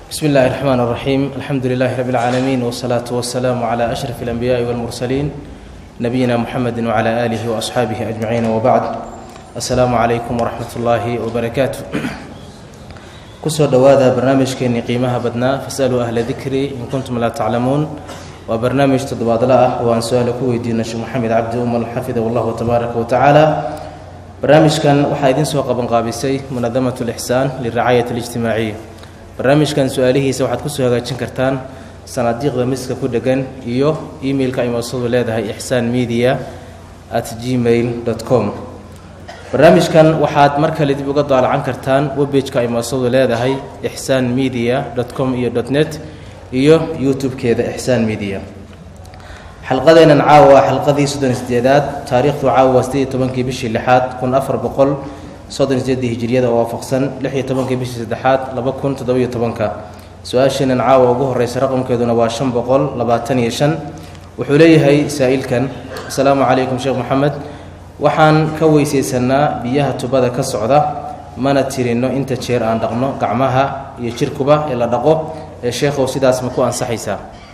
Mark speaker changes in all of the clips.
Speaker 1: بسم الله الرحمن الرحيم الحمد لله رب العالمين والصلاة والسلام على أشرف الأنبياء والمرسلين نبينا محمد وعلى آله وأصحابه أجمعين وبعد السلام عليكم ورحمة الله وبركاته kusoo dhowaada barnaamijkeenii qiimaha badnaa fasaluu ahla dikri in kuntum laa taclamuun waa barnaamij toddobaadla ah oo aan su-aala ku weydiino sheekh maxamed cabdi umal xafidahu allahu tabaaraka wa tacaala barnaamijkan waxaa idiin soo qabanqaabisay munadamat lixsaan liracaayat alijtimaaciya barnaamijkan su-aalihiisa waxaad kusoo hagaajin kartaan sanaadiiqda miska ku dhegan iyo emailka ay moosadu leedahay ixsaan media at gmail com barnaamijkan waxaad mar kale dib uga daalacan kartaan webbageka ay moosadu leedahay ixsaan media com iyo net iyo youtube-keeda ixsaan media xalqadeennan caawa waa xalqadii soddon sideedaad taariikhdu caawa waa sideed iyo tobankii bishii lixaad kun afar boqol soddon sideedii hijiriyada oo waafaqsan lix iyo tobankii bishii saddexaad laba kun toddobiyo tobanka su-aasheennan caawa ugu horreysa raqamkeeduna waa shan boqol labaatan iyo shan wuxuu leeyahay saa-ilkan asalaamu calaykum sheekh maxamed waxaan ka weysaysanaa biyaha tubada ka socda mana tirinno inta jeer aan dhaqno gacmaha iyo jirkuba ee la dhaqo ee sheekhow sidaas ma ku ansaxaysaa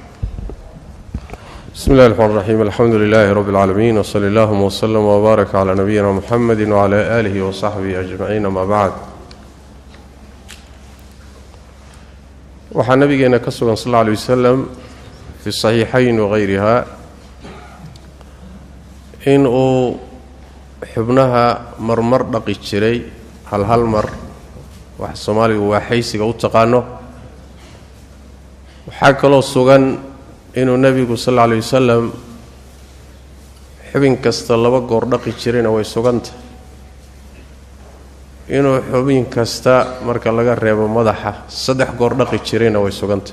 Speaker 2: بسم الله الرحمن الرحيم الحمد لله رب العالمين وصلى اللهم وسلم وبارك على نبينا محمد وعلى آله وصحبه أجمعين ما بعد waxaa nabigeena ka sugan sal lla alay wasalam fi saxiixayn wagayriha in uu xubnaha marmar dhaqi jiray hal hal mar wax soomaaligu waa xaysiga u taqaano waxaa kaloo sugan inuu nebigu sal alla alay wasalam xubin kasta laba goor dhaqi jirayna way suganta inuu xubin kasta marka laga reebo madaxa saddex goor dhaqi jirayna way suganta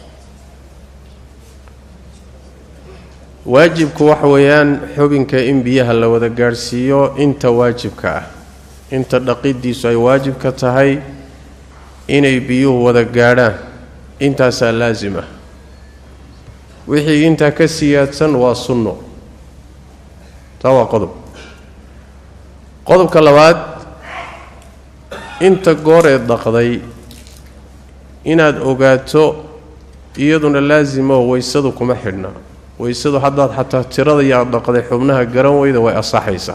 Speaker 2: waajibku waxa weeyaan xubinka in biyaha la wada gaadhsiiyo inta waajibka ah inta dhaqiddiisu ay waajibka tahay inay biyuhu wada gaadhaan intaasaa laasim ah wixii intaa ka siyaadsan waa sunno taa waa qodob qodobka labaad inta gooreed dhaqday inaad ogaato iyaduna laasimo waysadu kuma xidhna waysadu haddaad xataa tirada yaad dhaqday xubnaha garan weyda way asaxaysaa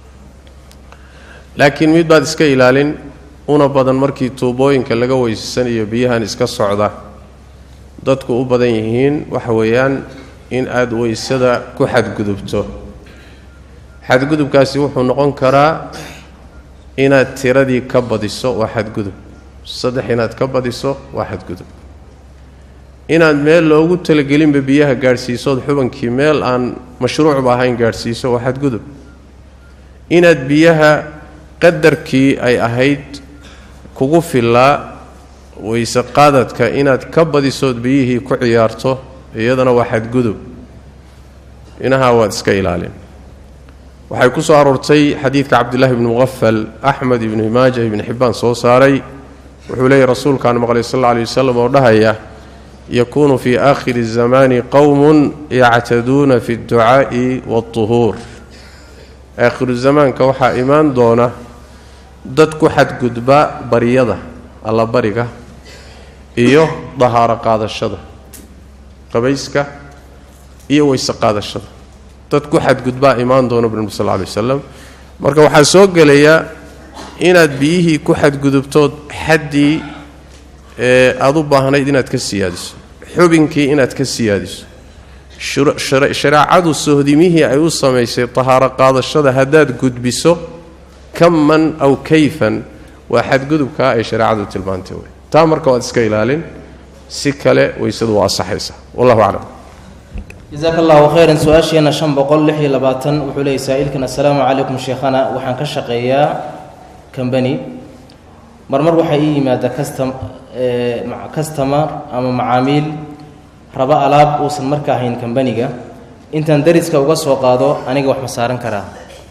Speaker 2: laakiin mid baad iska ilaalin una badan markii tuubooyinka laga weysasanayo biyahan iska socda dadku u badan yihiin waxa weeyaan in aada weysada ku xadgudubto xadgudubkaasi wuxuu noqon karaa inaad tiradii ka badiso waa xadgudub saddex inaad ka badiso waa xadgudub inaad meel loogu talagelinba biyaha gaadhsiisood xubankii meel aan mashruucba ahayn gaadhsiiso waa xadgudub inaad biyaha qadarkii ay ahayd kugu fillaa weyse qaadadka inaad ka badisood biyihii ku ciyaarto iyadana waa xadgudub inahaa waad iska ilaalin waxay ku soo aroortay xadiidka cabdillaahi ibni muqafal axmed ibni maaja ibni xibbaan soo saaray wuxuu leeyahy rasuulkaan maqlay sal alla alay wasalam oo dhahaya yakuunu fii aakhiri zamaani qowmun yactaduuna fi dducaa'i waatuhuur aakhiru zamaanka waxaa imaan doona dad ku xadgudba baryada allabariga iyo dahaaro qaadashada qabayska iyo weyse qaadashada dad ku xadgudbaa imaan doono bnbi sal alay wasalam marka waxaa soo gelaya inaad biyihii ku xadgudubtood xaddii aada u baahnayd inaad ka siyaadiso xubinkii inaad ka siyaadiso shareecadu sohdimihii ay u samaysay tahaaro qaadashada haddaad gudbiso kaman aw kayfan waa xadgudubkaa ay shareecadu tilmaantay wey taa marka waad iska ilaalin si kale weysadu waa asaxaysa wallahu aclam
Speaker 1: jasaaka allahu khayran su-aasheena shan boqol lix iyo labaatan wuxuu leeyay saa-iilkan assalaamu calaykum sheekhana waxaan ka shaqeeyaa combany marmar waxaa ii yimaada custom customer ama macaamiil raba alaab uusan marka ahayn combaniga intaan dariska uga soo qaado aniga wax ma saaran karaa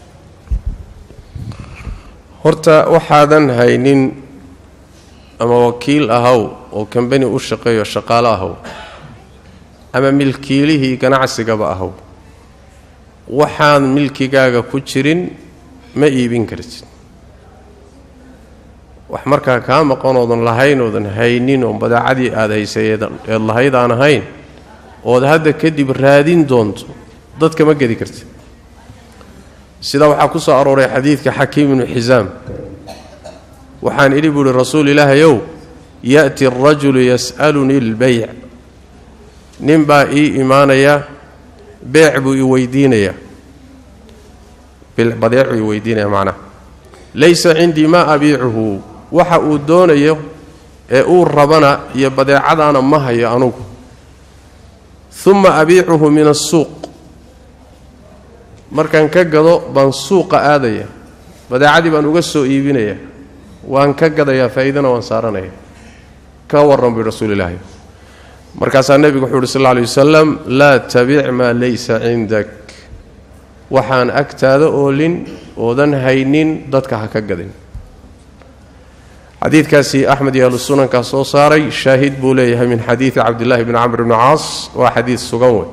Speaker 2: horta waxaadan haynin ama wakiil ahaw oo combani u shaqeeyo shaqaalo ahaw ama milkiilihii ganacsigaba ahaw waxaan milkigaaga ku jirin ma iibin kartid wax markaa kaa maqan oodan lahayn oodan haynin oon badeecadii aada haysay eed lahayd aan ahayn ood hadda kadib raadin doonto dadka ma gedi karti sidaa waxaa ku soo arooray xadiidka xakiim ibnu xisaam waxaan idhi buuhi rasuul ilaahayow ya'ti arajulu yas'alunii اlbayc nin baa ii imaanaya beec buu i weydiinayaa badeecuu i weydiinaya macnaha laysa cindii maa abiicuhu waxa uu doonayo ee uu rabana iyo badeecadaana ma hayo anugu uma abiicuhu min asuuq markaan ka gado baan suuqa aadaya badeecadii baan uga soo iibinaya waan ka gadayaa faa'iidana waan saaranaya ka warran bui rasuul ilaahi markaasaa nebigu wuxuu uhi sal lla alay wasalam laa tabic maa laysa cindak waxaan agtaada oolin oodan haynin dadka ha ka gadin xadiidkaasi axmed iyo ahlu sunankaa soo saaray shaahid buu leeyahay min xadiidi cabdillahi bni camr bni caas waa xadiid sugan wey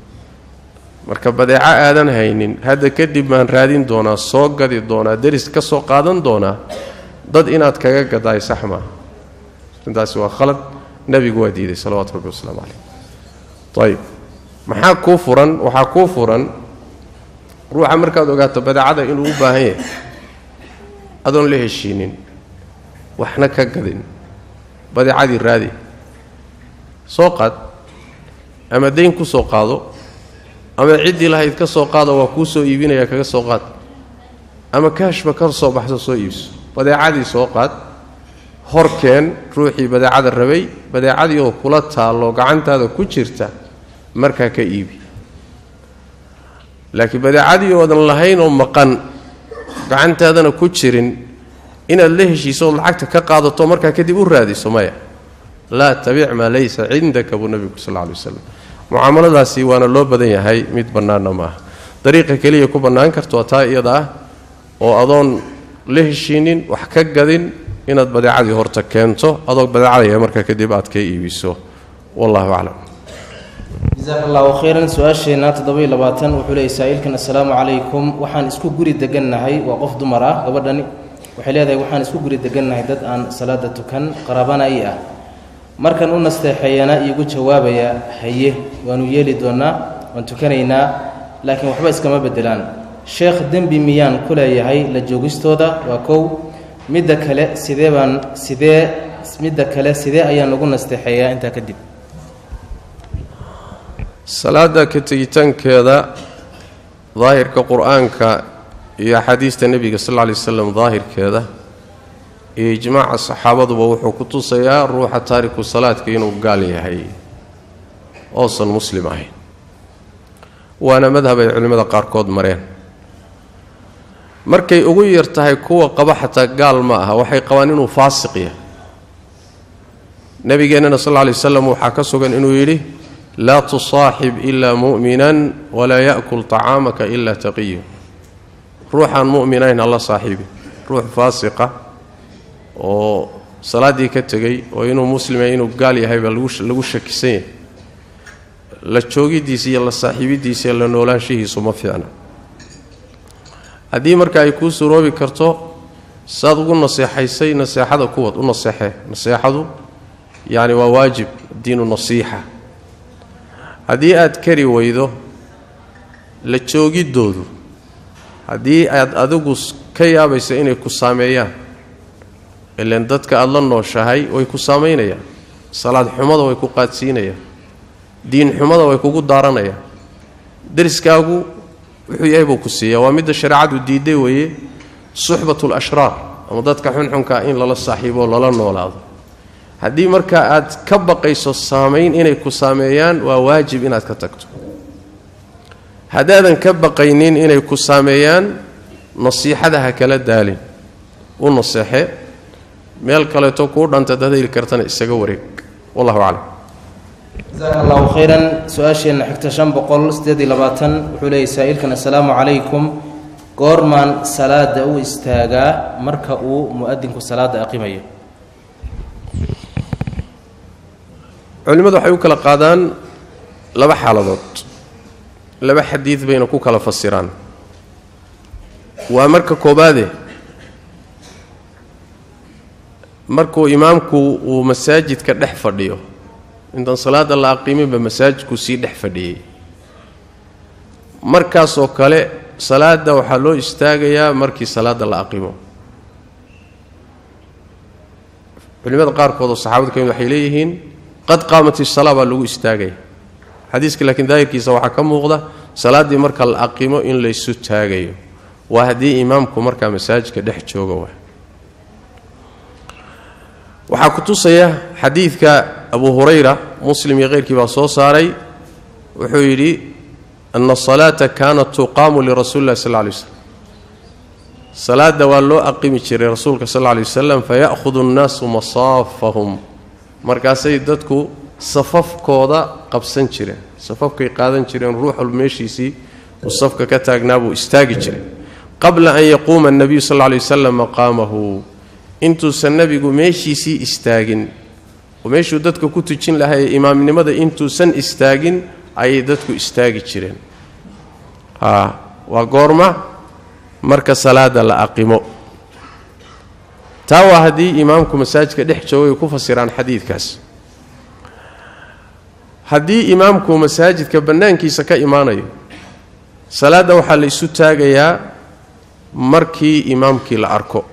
Speaker 2: marka badeeco aadan haynin hadda kadib baan raadin doonaa soo gadi doonaa deris ka soo qaadan doonaa dad inaad kaga gadaay sax maaha arrintaasi waa khalad nebigu waa diiday salawatu rabbi wasalaamu caleyh ayib maxaa kuu furan waxaa kuu furan ruuxa markaad ogaato badeecada inuu u baahan yahay adoon la heshiinin waxna ka gadin badeecadii raadi soo qaad ama dayn ku soo qaado ama ciddii lahayd ka soo qaado waa kuu soo iibinaya kaga soo qaad ama kaashba ka soo baxso soo iibso badeecadii soo qaad horkeen ruuxii badeecada rabay badeecadii oo kula taallo gacantaada ku jirta markaa ka iibi laakiin badeecadii oodan lahayn oo maqan gacantaadana ku jirin inaad la heshiiso ood lacagta ka qaadato markaa kadib u raadiso maya laa tabic maa laysa cindaka buu nebigu sal lla lay waslam mucaamaladaasi waana loo badan yahay mid bannaanna ma aha dariiqa keliya ku bannaan karto waa taa iyada ah oo adoon la heshiinin wax ka gadin inaad badeecadii horta keento adoo badeecadaya markaa kadib aad ka iibiso wallahu aclam
Speaker 1: jasaaka allahu khayran su-aasheenna toddoba-iyo labaatan wuxuu leeyay saa-iilkan assalaamu calaykum waxaan isku guri degannahay waa qof dumar ah gabadhani waxay leedahay waxaan isku guri degannahay dad aan salaada tukan qaraabana i ah markan u nasteexeeyana iigu jawaabaya haye waanu yeeli doonnaa waan tukanaynaa laakiin waxba iskama beddelaan sheekh dembi miyaan ku leeyahay la joogistooda waa kow midda kale sidee baan sidee midda kale sidee ayaan ugu nasteexeeyaa intaa kadib
Speaker 2: salaada ka tegitaankeeda daahirka qur-aanka iyo axaadiista nebiga sal lla lay waslam daahirkeeda iyo ijmaaca saxaabaduba wuxuu ku tusayaa ruuxa taariku salaadka inuu gaal yahay oosan muslim ahayn waana madhab ay culimmada qaarkood mareen markay ugu yar tahay kuwa qaba xataa gaal ma aha waxay qabaan inuu faasiq yahay nabigeennana sal lla lay waslam waxaa ka sugan inuu yidhi laa tusaaxib ilaa mu'minan walaa ya'kul tacaamaka ilaa taqiyu ruuxaan mu'minayn hala saaxiibin ruux faasiqa oo salaaddii ka tegey oo inuu muslima inuu gaal yahay baa lagu shakisan yahay la joogidiisa iyo la saaxiibidiisa iyo la noolaanshihiisu ma fiicna haddii marka ay kuu suroobi karto saad ugu naseexaysay naseexada kuwad u naseexee naseexadu yacni waa waajib diinu nasiixa haddii aad kari weydo la joogiddoodu haddii aad adigu ka yaabaysa inay ku saameeyaan ilan dadka aada la nooshahay way ku saamaynayaan salaad xumada way ku qaadsiinayaan diin xumada way kugu daaranayaan deriskaagu wuxuu yahay buu ku siiyaa waa midda shareecadu diiday weeye suxbatul ashraar ama dadka xunxunkaa in lala saaxiibo lala noolaado haddii markaa aad ka baqayso saamayn inay ku saameeyaan waa waajib inaad ka tagto haddaadan ka baqaynin inay ku saameeyaan nasiixada ha kala daalin u naseexe meel kaleeto kuu dhanta dad heli kartana isaga wareeg wallahu aclam
Speaker 1: jasaaka allahu khayran su-aasheenna xigta shan boqol siddeed iyo labaatan wuxuu leeyay saa-iilkan assalaamu calaykum goormaan salaada u istaagaa marka uu mu-adinku salaada aqimayo
Speaker 2: culimmadu waxay u kala qaadaan laba xaaladood laba xadiid bayna ku kala fasiraan waa marka koobaade markuu imaamku uu masaajidka dhex fadhiyo intaan salaadda la aqiiminba masaajidku sii dhex fadhiyey markaasoo kale salaadda waxaa loo istaagayaa markii salaadda la aqimo culimada qaarkood oo saxaabada ka mid waxay leeyihiin qad qaamat isalaa baa lagu istaagaya xadiiska laakiin daahirkiisa waxaa ka muuqda salaaddii marka la aqimo in laysu taagayo waa haddii imaamku markaa masaajidka dhex jooga wa waxaa ku tusaya xadiidka abu hurayra muslim iyo keyrkii baa soo saaray wuxuu yidhi ana asalaata kaanat tuqaamu lirasuuli illahi sal lla lay waslam salaadda waa loo aqimi jiray rasuulka sal lla lay wasalam faya'hudu annaasu masaafahum markaasay dadku safafkooda qabsan jireen safafkay qaadan jireen ruux walba meeshiisii uu safka ka taagnaa buu istaagi jiray qabla an yaquuma annabiyu sal lla lay wasalam maqaamahu intuusan nebigu meeshiisii istaagin oo meeshuu dadka ku tujin lahaa ee imaamnimada intuusan istaagin ayay dadku istaagi jireen haa waa goorma marka salaada la aqimo taa waa haddii imaamku masaajidka dhex joogo ay ku fasiraan xadiidkaas haddii imaamku masaajidka bannaankiisa ka imaanayo salaadda waxaa la isu taagayaa markii imaamkii la arko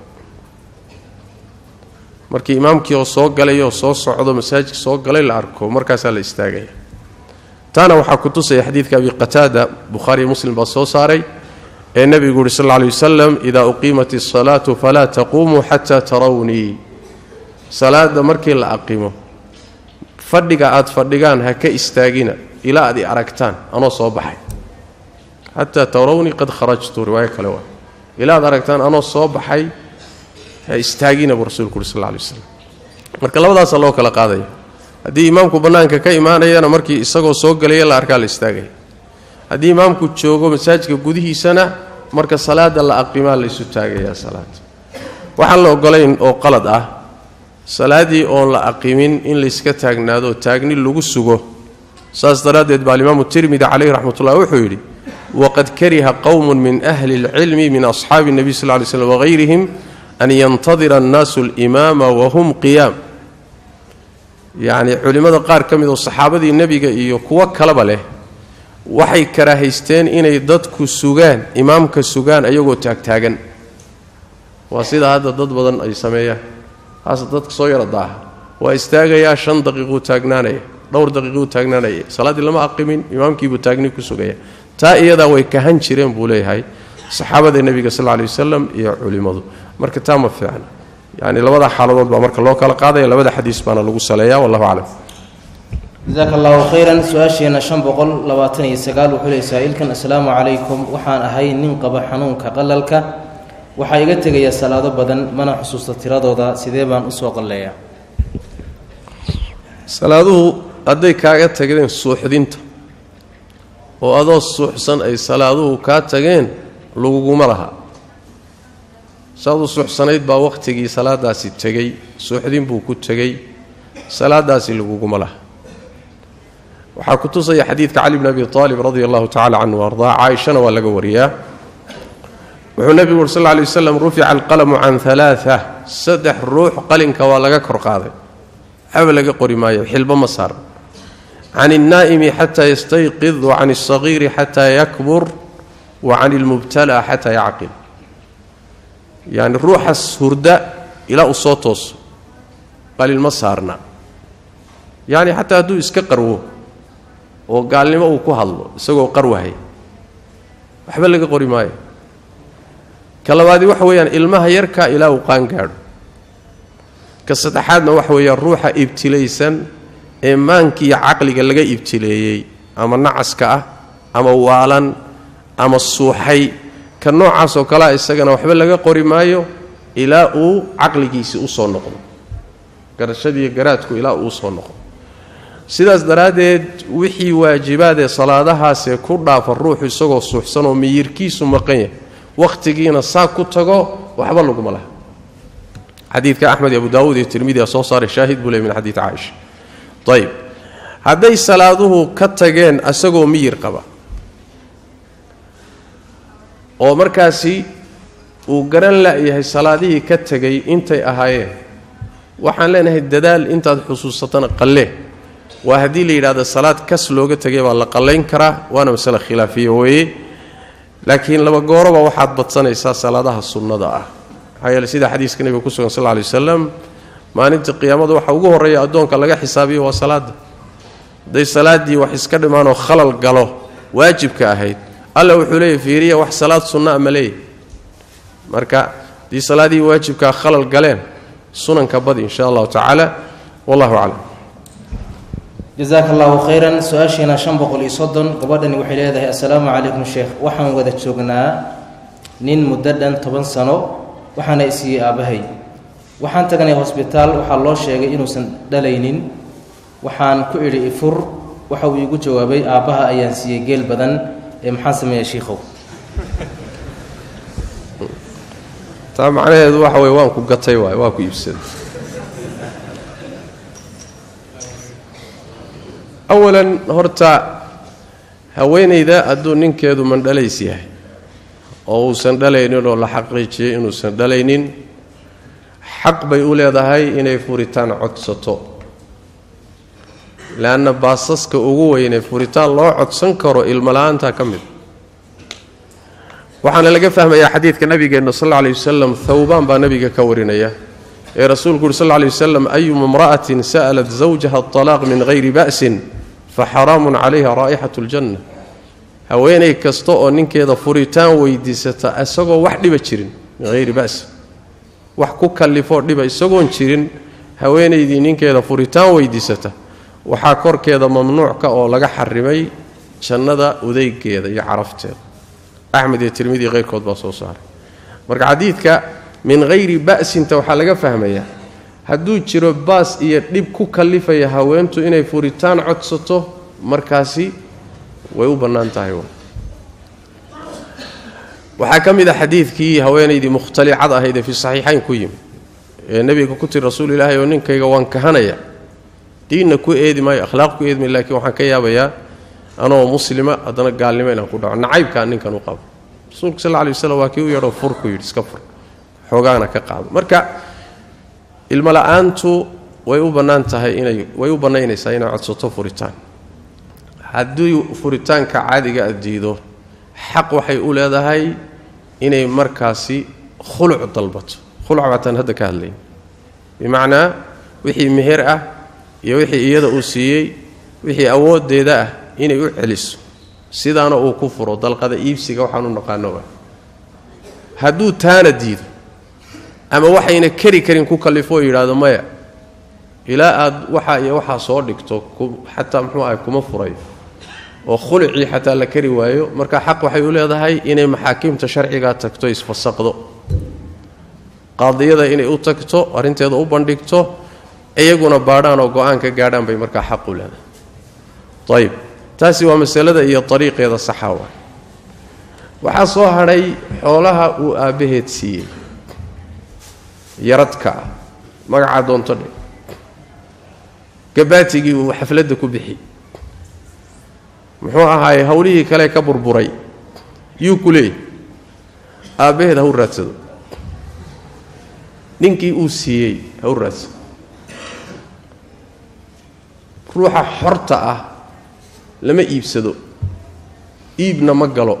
Speaker 2: markii imaamkii oo soo galay oo soo socdo masaajidka soo galay la arko markaasaa la istaagaya taana waxaa ku tusaya xadiidka abi qataada bukhaariyo muslim baa soo saaray ee nebigu yuhi sal lla lay wasalam idaa uqiimat isalaatu falaa taquumuu xataa tarawnii salaadda markii la aqimo fadhiga aad fadhigaan ha ka istaagina ilaa aad i aragtaan anoo soo baxay xataa tarawnii qad kharajtu riwaayo kale waa ilaa aad aragtaan anoo soo baxay ha istaagina buu rasuulku uhi sal lla lay waslam marka labadaasa loo kala qaadaya haddii imaamku bannaanka ka imaanayana markii isagoo soo galaya la arkaa la istaagaya haddii imaamku joogo masaajidka gudihiisana marka salaada la aqimaa laysu taagayaa salaada waxaan la ogolayn oo qalad ah salaaddii oon la aqimin in layska taagnaado taagni lagu sugo saas daraaddeed baa alimaamu tirmidi caleyhi raxmatullah wuxuu yidhi waqad kariha qowmun min ahli اlcilmi min asxaabi اnebiy sal ly slm wagayrihim an yantadira annaasu alimaama wahum qiyaam yacnii culimmada qaar ka mid oo saxaabadii nebiga iyo kuwo kaleba leh waxay karaahaysteen inay dadku sugaan imaamka sugaan ayagoo taagtaagan waa sidaa hadda dad badan ay sameeyaan haase dadka soo yara daaha waa istaagayaa shan daqiiquu taagnaanaya dhowr daqiiquu taagnaanaya salaaddii lama aqimin imaamkiibuu taagni ku sugaya taa iyadaa way kahan jireen buu leeyahay saxaabada nebiga sal lla lay wasalam iyo culimmadu marka taa ma fiicna yacni labada xaaladood baa marka loo kala qaadaya labada xadiis baana lagu saleeyaa wallahu aclam
Speaker 1: jasaaka allahu khayran su-aasheenna shan boqol labaatan iyo sagaal wuxuu leey saa-iilkan assalaamu calaykum waxaan ahay nin qaba xanuunka qalalka waxaa iga tegaya salaado badan mana xusuusta tiradooda sidee baan usoo qalleeyaa
Speaker 2: salaaduhu hadday kaaga tageen suuxdinta oo adoo suuxsan ay salaaduhu kaa tageen laguguma laha saaduu suuxsanayd baa wakhtigii salaadaasi tegey suuxdin buu ku tegey salaadaasi laguguma laha waxaa ku tusaya xadiidka cali bn abi aalib radia allahu tacala canhu ardaa caaishana waa laga wariyaa wuxuu nebigu uri sal lla lay waslam rufica alqalamu can alaaa saddex ruux qalinka waa laga kor qaaday waxba laga qori maayo xilbo ma saar can alnaa'imi xataa yastayqid wa can alsagiiri xataa yakbur wa can almubtala xataa yacqil yacni ruuxas hurda ilaa uu soo tooso qalin ma saarna yacni xataa hadduu iska qarwo oo gaalnimo uu ku hadlo isagoo qarwahay waxba laga qori maayo ka labaadii waxa weeyaan ilmaha yarka ilaa uu qaan gaadho ka saddexaadna waxa weeyaan ruuxa ibtilaysan ee maankiiyo caqliga laga ibtileeyey ama nacaska ah ama waalan ama suuxay ka noocaasoo kalea isagana waxba laga qori maayo ilaa uu caqligiisii usoo noqdo garashadiiyo garaadku ilaa uu usoo noqdo sidaas daraaddeed wixii waajibaadee salaadahaasee ku dhaafa ruuxu isagoo suuxsan oo miyirkiisu maqan yahay wakhtigiina saa ku tago waxba laguma laha xadiidka axmed iyo abu daawuud iyo tirmidia soo saaray shaahid buu ley min xadiid caaisha ayib hadday salaaduhu ka tageen isagoo miyir qaba oo markaasi uu garan la'yahay salaadihii ka tegay intay ahaayeen waxaan leenahay dadaal intaad xusuusatana qallee waa haddii la yidhahdo salaad kas looga tegay baa la qallayn karaa waana masale khilaafiya weeye laakiin laba gooroba waxaad badsanaysaa salaadaha sunnada ah maxaa yeele sida xadiiska nebiga ku sugan sal lla lay wasalam maalinta qiyaamada waxa ugu horreeya addoonka laga xisaabiyo waa salaadda hadday salaaddii wax iska dhimaanoo khalal galo waajibka ahayd alla wuxuu leeyahy fiiriya wax salaad sunna a ma leeyahy marka haddii salaadii waajibkaa khalal galeen sunanka badi insha allahu tacaala wallahu aclam
Speaker 1: jasaaka allahu khayran su-aashiina shan boqol iyo soddon gabadhani waxay leedahay assalaamu calaykum sheekh waxaan wada joognaa nin muddo dhan toban sano waxaana isiiyey aabbahay waxaan tagnay hosbitaal waxaa loo sheegay inuusan dhalaynin waxaan ku idhi ifur waxa uu iigu jawaabay aabbaha ayaan siiyey geel badan ee maxaan sameeya shiikhow
Speaker 2: taa macnaheedu waxa weye waan ku gatay waay waa ku iibsaday awalan horta haweenayda hadduu ninkeedu mandhalays yahay oo uusan dhalaynin oo la xaqiijiyey inuusan dhalaynin xaq bay u leedahay inay furitaan codsato leanna baasaska ugu weynee furitaan loo codsan karo ilmala-aanta ka mid waxaana laga fahmayaa xadiidka nabigeenna sal lla lay wasalam thawbaan baa nabiga ka warinaya ee rasuulku uhi sal lla lay wasalam ayuma imra'atin sa'alat zawjaha atalaaq min hayri ba'sin fa xaraamun calayha raa'ixatu ljanna haweenay kasta oo ninkeeda furitaan weydiisata isagoo wax dhiba jirin min hayri ba'sin wax ku kallifoo dhiba isagoon jirin haweenaydii ninkeeda furitaan weydiisata waxaa korkeeda mamnuucka oo laga xarimay jannada udeygeeda iyo carafteeda axmed iyo tirmidi keyrkood baa soo saaray marka xadiidka min hayri ba'sinta waxaa laga fahmayaa hadduu jiro baas iyo dhib ku kallifaya haweentu inay furitaan codsato markaasi way u bannaan tahay waxaa ka mid a xadiidkii haweenaydii mukhtalicad ahayd ee fi saxiixayn ku yimi ee nebiga ku tiri rasuul ilaahay oo ninkayga waan kahanaya diinna ku eedi maayo akhlaaq ku eedi maayo lakiin waxaan ka yaabayaa anoo muslima haddana gaalnimo inaan ku dhaco nacaybkaa ninkan u qabo rasuulku sal lla lay waslam waa kii u yeedhoo fur ku yidhi iska fur xoogaana ka qaado marka ilmo la-aantu way u bannaan tahay inay way u bannaynaysaa inay codsato furitaan haddii furitaanka caadiga a diido xaq waxay u leedahay inay markaasi khuluc dalbato khuluc baataan hadda ka hadlayn bimacnaa wixii meher ah iyo wixii iyada uu siiyey wixii awooddeeda ah inay u celiso sidaana uu ku furo dalqada iibsiga waxaan u naqaano hadduu taana diido ama waxayna keri karin ku kallifo oo yidhaahdo maya ilaa aad waxa iyo waxaa soo dhigto xataa muxuu ahay kuma furayo oo khulucii xataa la kari waayo marka xaq waxay u leedahay inay maxaakiimta sharcigaa tagto isfasaqdo qaadiyada inay u tagto arrinteeda u bandhigto iyaguna baadhaan oo go-aan ka gaadhaan bay markaa xaq u leedahay ayib taasi waa masalada iyo ariiqeeda saxaawa waxaa soo hadhay xoolaha uu aabbaheed siiyey yaradka ah magacaa doonto dhe gabaatigii uu xafladda ku bixi muxuu ahaaye howlihii kale ka burburay yuu ku leeyay aabbaheed ha u raadsado ninkii uu siiyey ha u raadsado ruuxa xorta ah lama iibsado iibna ma galo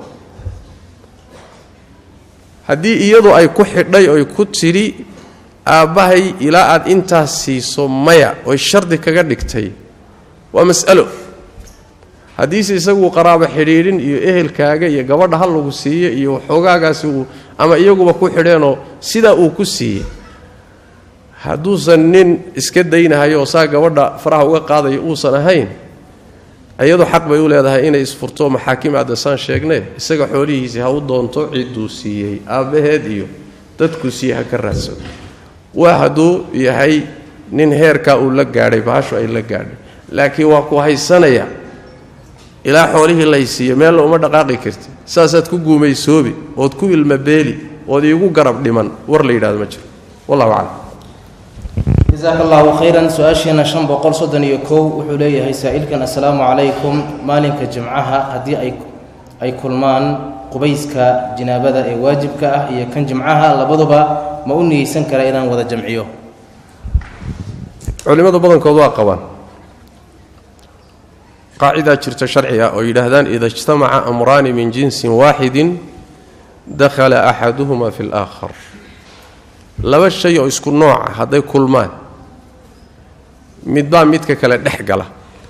Speaker 2: haddii iyadu ay ku xidhay oy ku tidhi aabbahay ilaa aad intaas siiso maya oy shardi kaga dhigtay waa mas'alo haddiise isagu qaraabo xidhiidhin iyo ehelkaaga iyo gabadha hal lagu siiye iyo waxoogaagaasi uu ama iyaguba ku xidheenoo sidaa uu ku siiyey hadduusan nin iska daynahayo oo saa gabadha faraha uga qaadayo uusan ahayn iyadu xaq bay u leedahay inay isfurto maxaakim addasaan sheegne isaga xoolihiisii ha u doonto cidduu siiyey aabbaheed iyo dadkuu siiyey ha ka raadsado waa hadduu yahay nin heerkaa uu la gaadhay bahashu ay la gaadhay laakiin waa ku haysanaya ilaa xoolihii laysiiyo meella uma dhaqaaqi karti saasaad ku guumaysoobi ood ku ilmabeeli ood iigu garab dhiman war la yidhahdo ma jiro wallahu aclam
Speaker 1: jasaaka allahu khayran su-aashiina shan boqol soddon iyo kow wuxuu leeyahay saa'ilkan assalaamu calaykum maalinka jimcaha haddii ay ay kulmaan qubayska jinaabada ee waajibka ah iyo kan jimcaha labaduba ma u niyeysan kara inaan wada jamciyo
Speaker 2: culimmada badankood waa qabaan qaacidaa jirta sharciga oo yidhaahdaan ida ijtamaca amraani min jinsin waaxidin dakhala axaduhuma fi alaakhar laba shay oo isku nooca hadday kulmaan midbaa midka kale dhex gala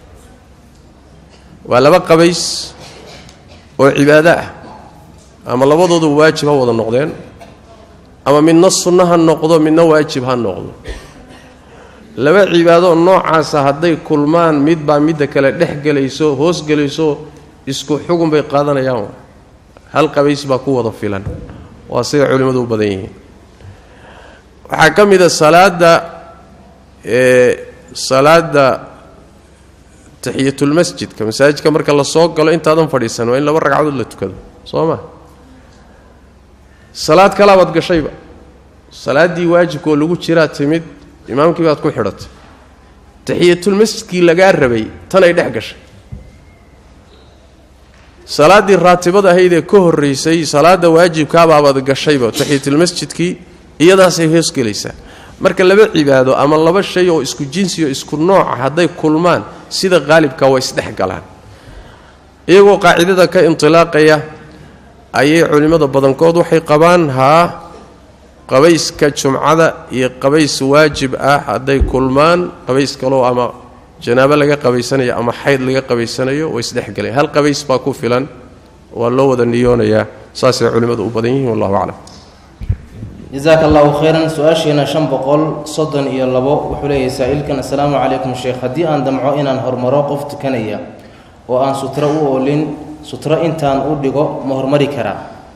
Speaker 2: waa laba qabays oo cibaado ah ama labadooduba waajib ha wada noqdeen ama midna sunno ha noqdo midna waajib ha noqdo laba cibaadoo noocaasa hadday kulmaan midbaa midda kale dhex gelayso hoos gelayso isku xugun bay qaadanayaan hal qabays baa ku wada filan waa sida culimmadu u badan yihiin waxaa ka mid a salaadda salaadda taxiyatulmasjidka masaajidka marka la soo galo intaadan fadhiisan waa in laba ragcadood la tukado soo ma salaad kalaabaad gashayba salaaddii waajibka oo lagu jiraa timid imaamkii baad ku xidhatay taxiyatulmasjidkii lagaa rabay tanay dhex gashay salaaddii raatibada ahayd ee ka horraysay salaadda waajibkaabaabaad gashayba taxiyatulmasjidkii iyadaasay hoosgelaysaa marka laba cibaado ama laba shay oo isku jinsi oo isku nooca hadday kulmaan sida qaalibka waa isdhex galaan iyagoo qaacidada ka indilaaqaya ayay culimmada badankood waxay qabaan haa qabayska jumcada iyo qabays waajib ah hadday kulmaan qabays kaloo ama janaabo laga qabaysanayo ama xayd laga qabaysanayo way isdhexgalayan hal qabays baa ku filan waa loo wada niyoonayaa saasay culimmadu u badan yihiin wallahu aclam
Speaker 1: jasaaka allahu khayran su-aashiina shan boqol soddon iyo labo wuxuu leeyahay saa-iilkan assalaamu calaykum sheekh haddii aan damco inaan hormaro qof tukanaya oo aan sutro u oolin sutro intaan u dhigo ma hormari karaa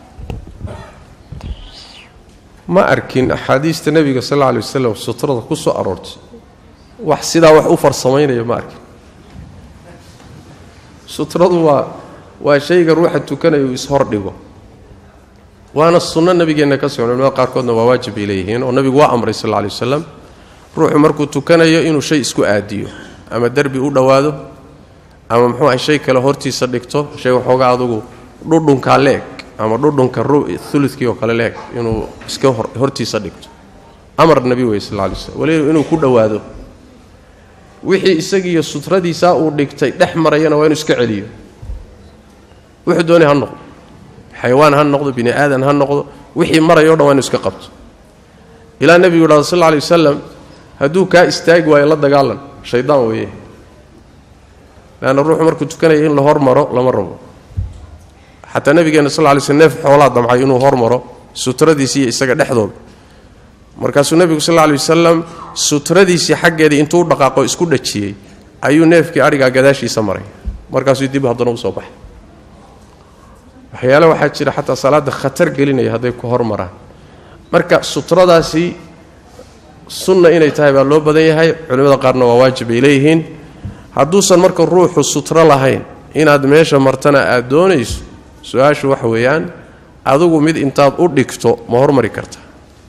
Speaker 2: ma arkin axaadiista nebiga sal alla alay wasalam sutrada ku soo aroortay wax sidaa wax u farsamaynaya ma arkin sutradu waa waa shayga ruuxa tukanaya uu ishordhigo waana sunno nabigeenna ka socon culimada qaarkoodna waa waajib bay leeyihiin oo nabigu waa amray sal alla alay wasalam ruuxu markuu tukanayo inuu shay isku aadiyo ama derbi u dhowaado ama muxuu ahay shay kale hortiisa dhigto shay waxoogaa adugu dhudhunkaa leeg ama dhudhunka ulukii oo kale leeg inuu iska hortiisa dhigto amar nebi wey sal lay slm waliba inuu ku dhowaado wixii isagiiyo sutradiisaa uu dhigtay dhex marayana waa inuu iska celiyo wuxuu doonay ha noqdo xayawaan ha noqdo bini aadan ha noqdo wixii maraya o dhan waa inu iska qabto ilaa nebigu yidhahdo sal lla alay wasalam hadduu kaa istaagi waayo la dagaalan shaydaan weeye leanna ruuxu markuu tukanaya in la hormaro lama rabo xataa nabigeena sal lay sl neef xoolaa damcay inuu hormaro sutradiisii iyo isaga dhexdooda markaasuu nebigu sal lay wasalam sutradiisii xaggeedii intuu u dhaqaaqo isku dhajiyey ayuu neefkii adhigaa gadaashiisa maray markaasuu dib haddana usoo baxay waxyaale waxaa jira xataa salaadda khatar gelinaya hadday ku hormaraan marka sutradaasi sunna inay tahay baa loo badan yahay culimmada qaarna waa waajib ay leeyihiin hadduusan marka ruuxu sutro lahayn inaad meesha martana aad doonayso su-aashu waxa weeyaan adigu mid intaad u dhigto ma hormari karta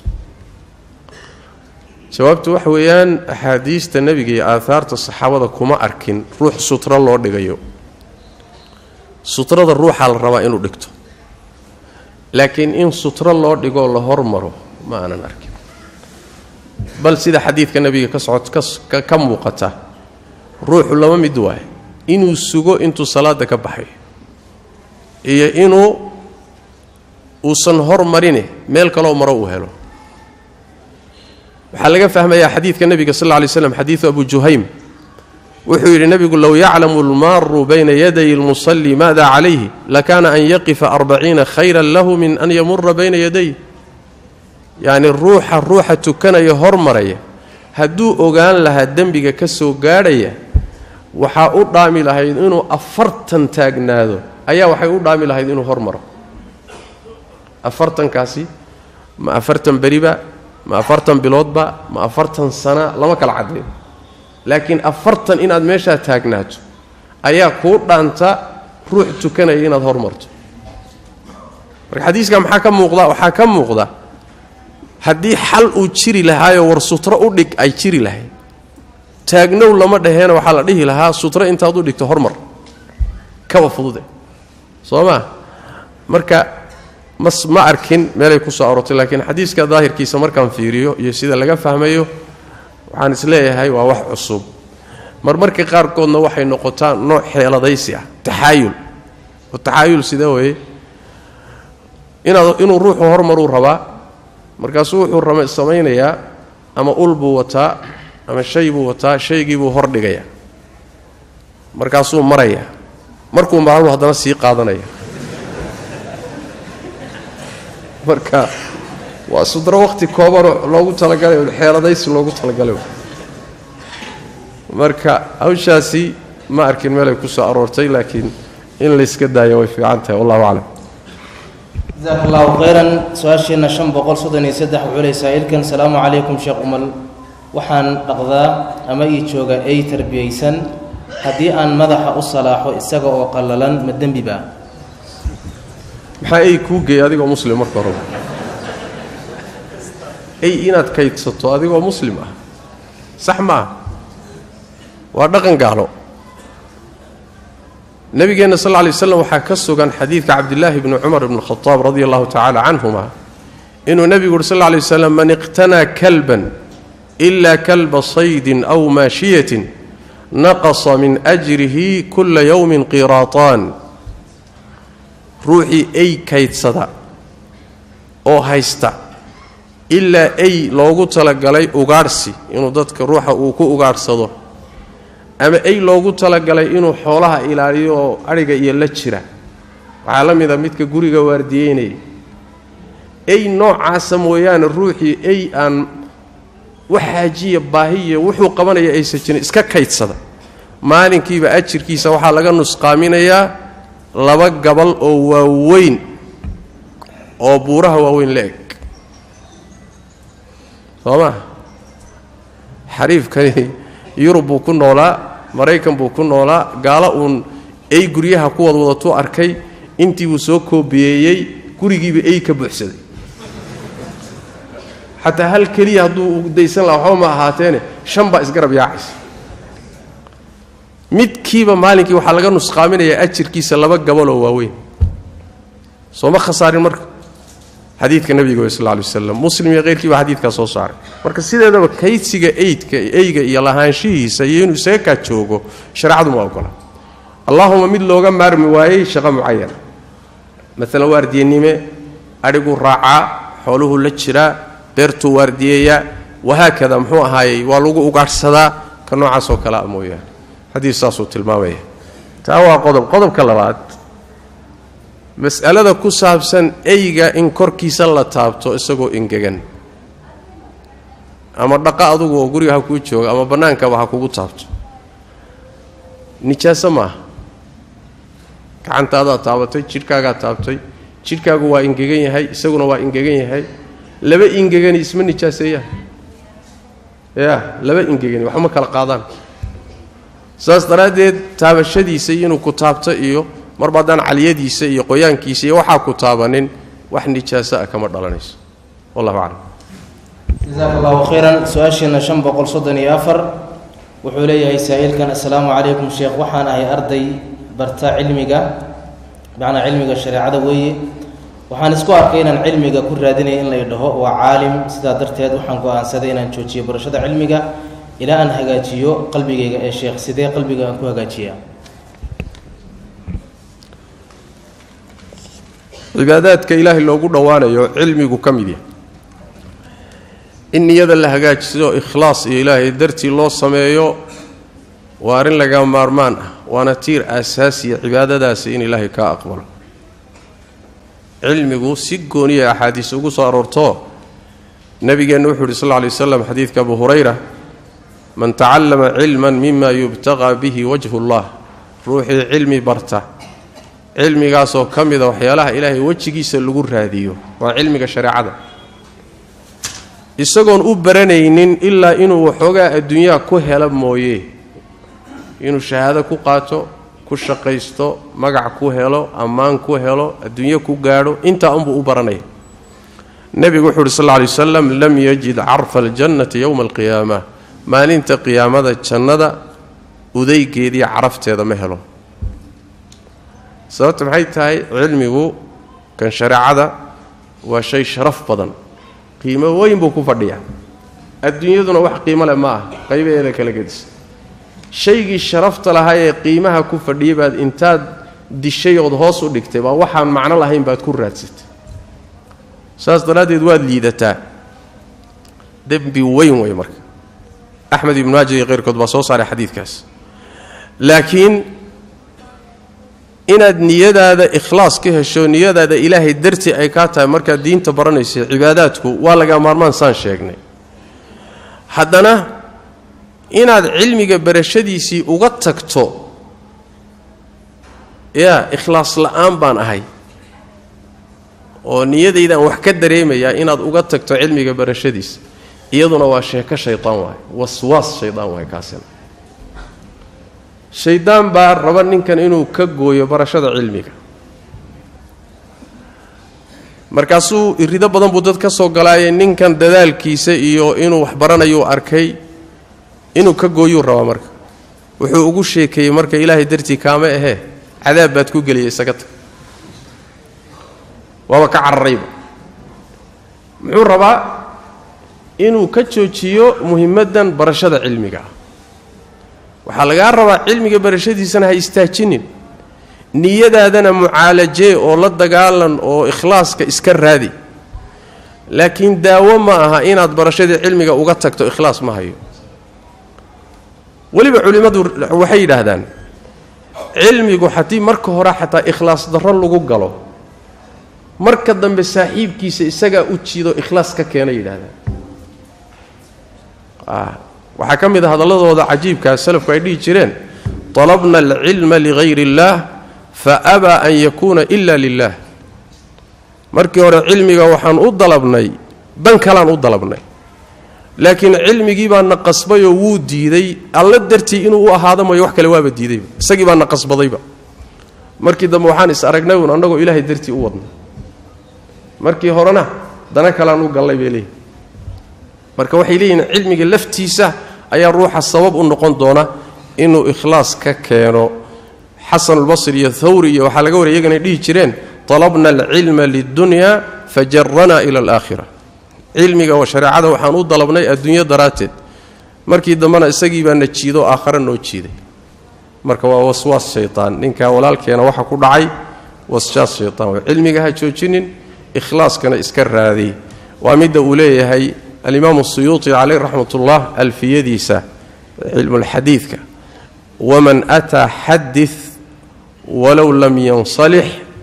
Speaker 2: jawaabtu waxa weeyaan axaadiista nebiga iyo aahaarta saxaabada kuma arkin ruux sutro loo dhigayo sutrada ruuxaa la rabaa inuu dhigto laakiin in sutro loo dhigoo la hormaro ma aanan arkin bal sida xadiidka nebiga ka socod ka muuqata ruuxu laba mid waaye inuu sugo intuu salaada ka baxay iyo inuu uusan hormarine meel kaloo maro uu helo waxaa laga fahmayaa xadiidka nebiga sal lla lay slam xadiidu abu juhaym wuxuu yidhi nebigu low yaclamu almaaru bayna yaday lmusalli maada calayhi lakaana an yaqifa arbaciina khayran lahu min an yamura bayna yaday yacni ruuxa ruuxa tukanaya hormaraya hadduu ogaan lahaa dembiga ka soo gaadhaya waxaa u dhaami lahayd inuu afartan taagnaado ayaa waxay u dhaami lahayd inuu hormaro afartankaasi ma afartan beriba ma afartan biloodba ma afartan sana lama kala caddeeyo laakiin afartan inaad meeshaa taagnaato ayaa kuu dhaanta ruux tukanaya inaad hormarto marka xadiiska maxaa ka muuqda waxaa ka muuqda haddii xal uu jiri lahaayoo war sutro u dhig ay jiri lahayd taagnow lama dhaheena waxaa la dhihi lahaa sutro intaad u dhigto hormar kaba fudude soo maa marka mas ma arkin meelay ku soo aroortay laakiin xadiiska daahirkiisa markaan fiiriyo iyo sida laga fahmayo waxaan isleeyahay waa wax cusub marmarka qaarkoodna waxay noqotaa nooc xeeladaysi ah taxaayul oo taxaayul sidee weeye inaad inuu ruuxu hormaruu rabaa markaasuu wuxuu rama samaynayaa ama ul buu wataa ama shay buu wataa shaygii buu hordhigayaa markaasuu marayaa markuu maalmu haddana sii qaadanaya marka waa sudro wakhti koobanoo loogu talagalay xeeladaysi loogu talagalay marka hawshaasi ma arkin meelay ku soo aroortay laakiin in layska daayo way fiican tahay wallahu aclam
Speaker 1: jasaak allahu khayran su-aasheenna shan boqol soddon iyo saddex wuxuu ley saa-iilkan salaamu calaykum sheekh umal waxaan dhaqdaa ama ii jooga ey tarbiyaysan haddii aan madaxa u salaaxo isaga oo qallalan ma dembi baa
Speaker 2: maxaa ey kuu geeyay adigoo muslim marka horeba ey inaad kaydsato adigoo muslim ah sax ma ah waa dhaqan gaalo nabigeenna sal lla lay waslam waxaa ka sugan xadiidka cabdillaahi bni cumar ibni khadaab radi allahu tacaala canhuma inuu nebigu uhi sal lla lay waslam man iqtanaa kalban ilaa kalba saydin aw maashiyatin naqasa min ajrihi kula yowmin qiraataan ruuxii ey kaydsada oo haysta ilaa ey loogu talagalay ugaadhsi inuu dadka ruuxa uu ku ugaadhsado ama ey loogu talagalay inuu xoolaha ilaaliyo oo adhiga iyo la jira waxaa la mid a midka guriga waardiyeynaya ey noocaasa mooyaane ruuxii ey aan wax xaajiya baahiya wuxuu qabanaya aysan jirin iska kaydsada maalinkiiba ajirkiisa waxaa laga nusqaaminayaa laba gabal oo waaweyn oo buuraha waaweyn la eg soo maa xariifkani yurub buu ku noolaa maraykan buu ku noolaa gaalo uun ey guryaha ku wadwadatuu arkay intii buu soo koobiyeeyey gurigiiba ey ka buuxsaday xataa hal keliya hadduu daysan laha waxba ma ahaateene shan baa isgarab yaacaysa midkiiba maalinkii waxaa laga nusqaaminayaa ajirkiisa laba gabaloo waaweyn sooma khasaarin marka xadiidka nabiga wey sal lla alay waslam muslim iyo keyrkii baa xadiidkaa soo saaray marka sideedaba kaydsiga eydka eyga iyo lahaanshihiisa iyo inuu isaga kaa joogo shareecadu ma ogola allaahuma mid looga maarmi waayey shaqo mucayana maalan waardiyenime adhiguu raacaa xooluhuu la jiraa beertuu waardiyeeyaa wahaakada muxuu ahaayey waa lagu ugaadhsadaa ka noocaasoo kalea mooyaane xadiis saasuu tilmaamaya taa waa qodob qodobka labaad mas'alada ku saabsan eyga in korkiisa la taabto isagoo engegan ama dhaqa adugu oo guriga ha kuu jooga ama bannaankaba ha kugu taabto nijaaso maaha gacantaadaa taabatay jidhkaagaa taabtay jidhkaagu waa ingegan yahay isaguna waa ingegan yahay laba ingegani isma nijaaseeyaan ya laba ingegani waxma kala qaadaan saas daraaddeed taabashadiisa iyo inuu ku taabto iyo marba haddaan caliyadiisa iyo qoyaankiisa iyo waxaa ku taabanin wax nijaaso ah kama dhalanayso wallahu aclam
Speaker 1: jasaaka allahu khayran su-aasheenna shan boqol soddon iyo afar wuxuu leeyahay saa-iilkan assalaamu calaykum sheekh waxaan ahay arday barta cilmiga macnaa cilmiga shareecada weeye waxaan isku arkay inaan cilmiga ku raadinaya in lay dhaho waa caalim sidaa darteed waxaan go-aansaday inaan joojiyo barashada cilmiga ilaa aan hagaajiyo qalbigayga ee sheekh sidee qalbiga aan ku hagaajiyaa
Speaker 2: cibaadaadka ilaahay loogu dhowaanayo cilmigu ka mid yahay in niyada la hagaajiso ikhlaas iyo ilaahay dartii loo sameeyo waa arrin laga maarmaan ah waana tiir aasaasiya cibaadadaasi in ilaahay kaa aqbalo cilmigu si gooniya axaadiis ugu soo aroorto nabigeenna wuxuu yidhi sal lla lay waslam xadiidka abu hurayra man tacallama cilman mima yubtaqaa bihi wajhu llah ruuxii cilmi barta cilmigaasoo ka mida waxyaalaha ilaahay wejigiisa lagu raadiyo waa cilmiga shareecada isagoon u baranaynin ilaa inuu waxoogaa adduunyaha ku hela mooye inuu shahaado ku qaato ku shaqaysto magac ku helo ammaan ku helo adduunyo ku gaadho intaa unbuu u baranaya nebigu wuxuu uhi sal lla lay wasalam lam yajid carfa aljannati yowma alqiyaama maalinta qiyaamada jannada udaygeediiyo carafteeda ma helo sababta maxay tahay cilmigu kan shareecada waa shay sharaf badan qiimo weyn buu ku fadhiyaa adduunyaduna wax qiimo leh ma ah qaybaheeda kala gedisa shaygii sharafta lahaa ee qiimaha ku fadhiyay baad intaad dishay ood hoos u dhigtay baa waxaan macno lahayn baad ku raadsatay saas daraaddeed waad liidataa dembi weyn wey marka axmed ibnu maaja iyo keyrkood baa soo saaray xadiidkaas laakiin inaad niyadaada ikhlaas ka hesho niyadaada ilaahay dartii ay kaa tahay markaad diinta baranaysa cibaadaadku waa laga maarmaan saan sheegnay haddana inaad cilmiga barashadiisii uga tagto yaa ikhlaas la'aan baan ahay oo niyadaydaan wax ka dareemayaa inaad uga tagto cilmiga barashadiisa iyaduna waa sheeko shaydaan waaye waswaas shaydaan waaye kaasina shaydaan baa raba ninkan inuu ka gooyo barashada cilmiga markaasuu irido badan buu dad ka soo galaayay ninkan dadaalkiisa iyo inuu wax baranayu arkay inuu ka gooyuu rabaa marka wuxuu ugu sheekeeyey marka ilaahay dartii kaama ahee cadaab baad ku geliyay isaga tag waaba ka cararayba muxuu rabaa inuu ka joojiyo muhimaddan barashada cilmiga ah waxaa lagaa rabaa cilmiga barashadiisana ha istaajinin niyadaadana mucaalajee oo la dagaalan oo ikhlaaska iska raadi laakiin daawo ma aha inaad barashadii cilmiga uga tagto ikhlaas ma hayo weliba culimmadu waxay yidhaahdaan cilmigu haddii marka hore xataa ikhlaas darro lagu galo marka dambe saaxiibkiisa isagaa u jiido ikhlaas ka keena yidhahdaan waxaa ka mid a hadalladooda cajiibkaa salafku ay dhihi jireen طalabna alcilma ligayr اllah faabaa an yakuuna ila lilah markii hore cilmiga waxaan u dalabnay dan kalaan u dalabnay laakiin cilmigii baa na qasbayoo wuu diiday alla dartii inuu u ahaado mayo wax kale waaba diidayba isagii baa na qasbadayba markii dambe waxaan is aragnay uun annagoo ilaahay dartii u wadnay markii horena dana kalaan u gallay bay leeyihin marka waxay leeyihiin cilmiga laftiisa ayaa ruuxa sabab u noqon doona inuu ikhlaas ka keeno xasanulbasri iyo thawri iyo waxaa laga waraya iyagana dhihi jireen talabna alcilma lidunya fajaranaa ila alaakhira cilmiga oo shareecada waxaan u dalabnay adduunyo daraadteed markii dambena isagii baa na jiido aakhare noo jiiday marka waa waswaas shaytaan ninkaa walaalkeena waxa ku dhacay waswaas shaytaan way cilmiga ha joojinin ikhlaaskana iska raadiy waa midda uu leeyahay alimaamu suyuuti caleyh raxmatullah alfiyadiisa cilmulxadiidka waman ataa xadid walow lam yansalix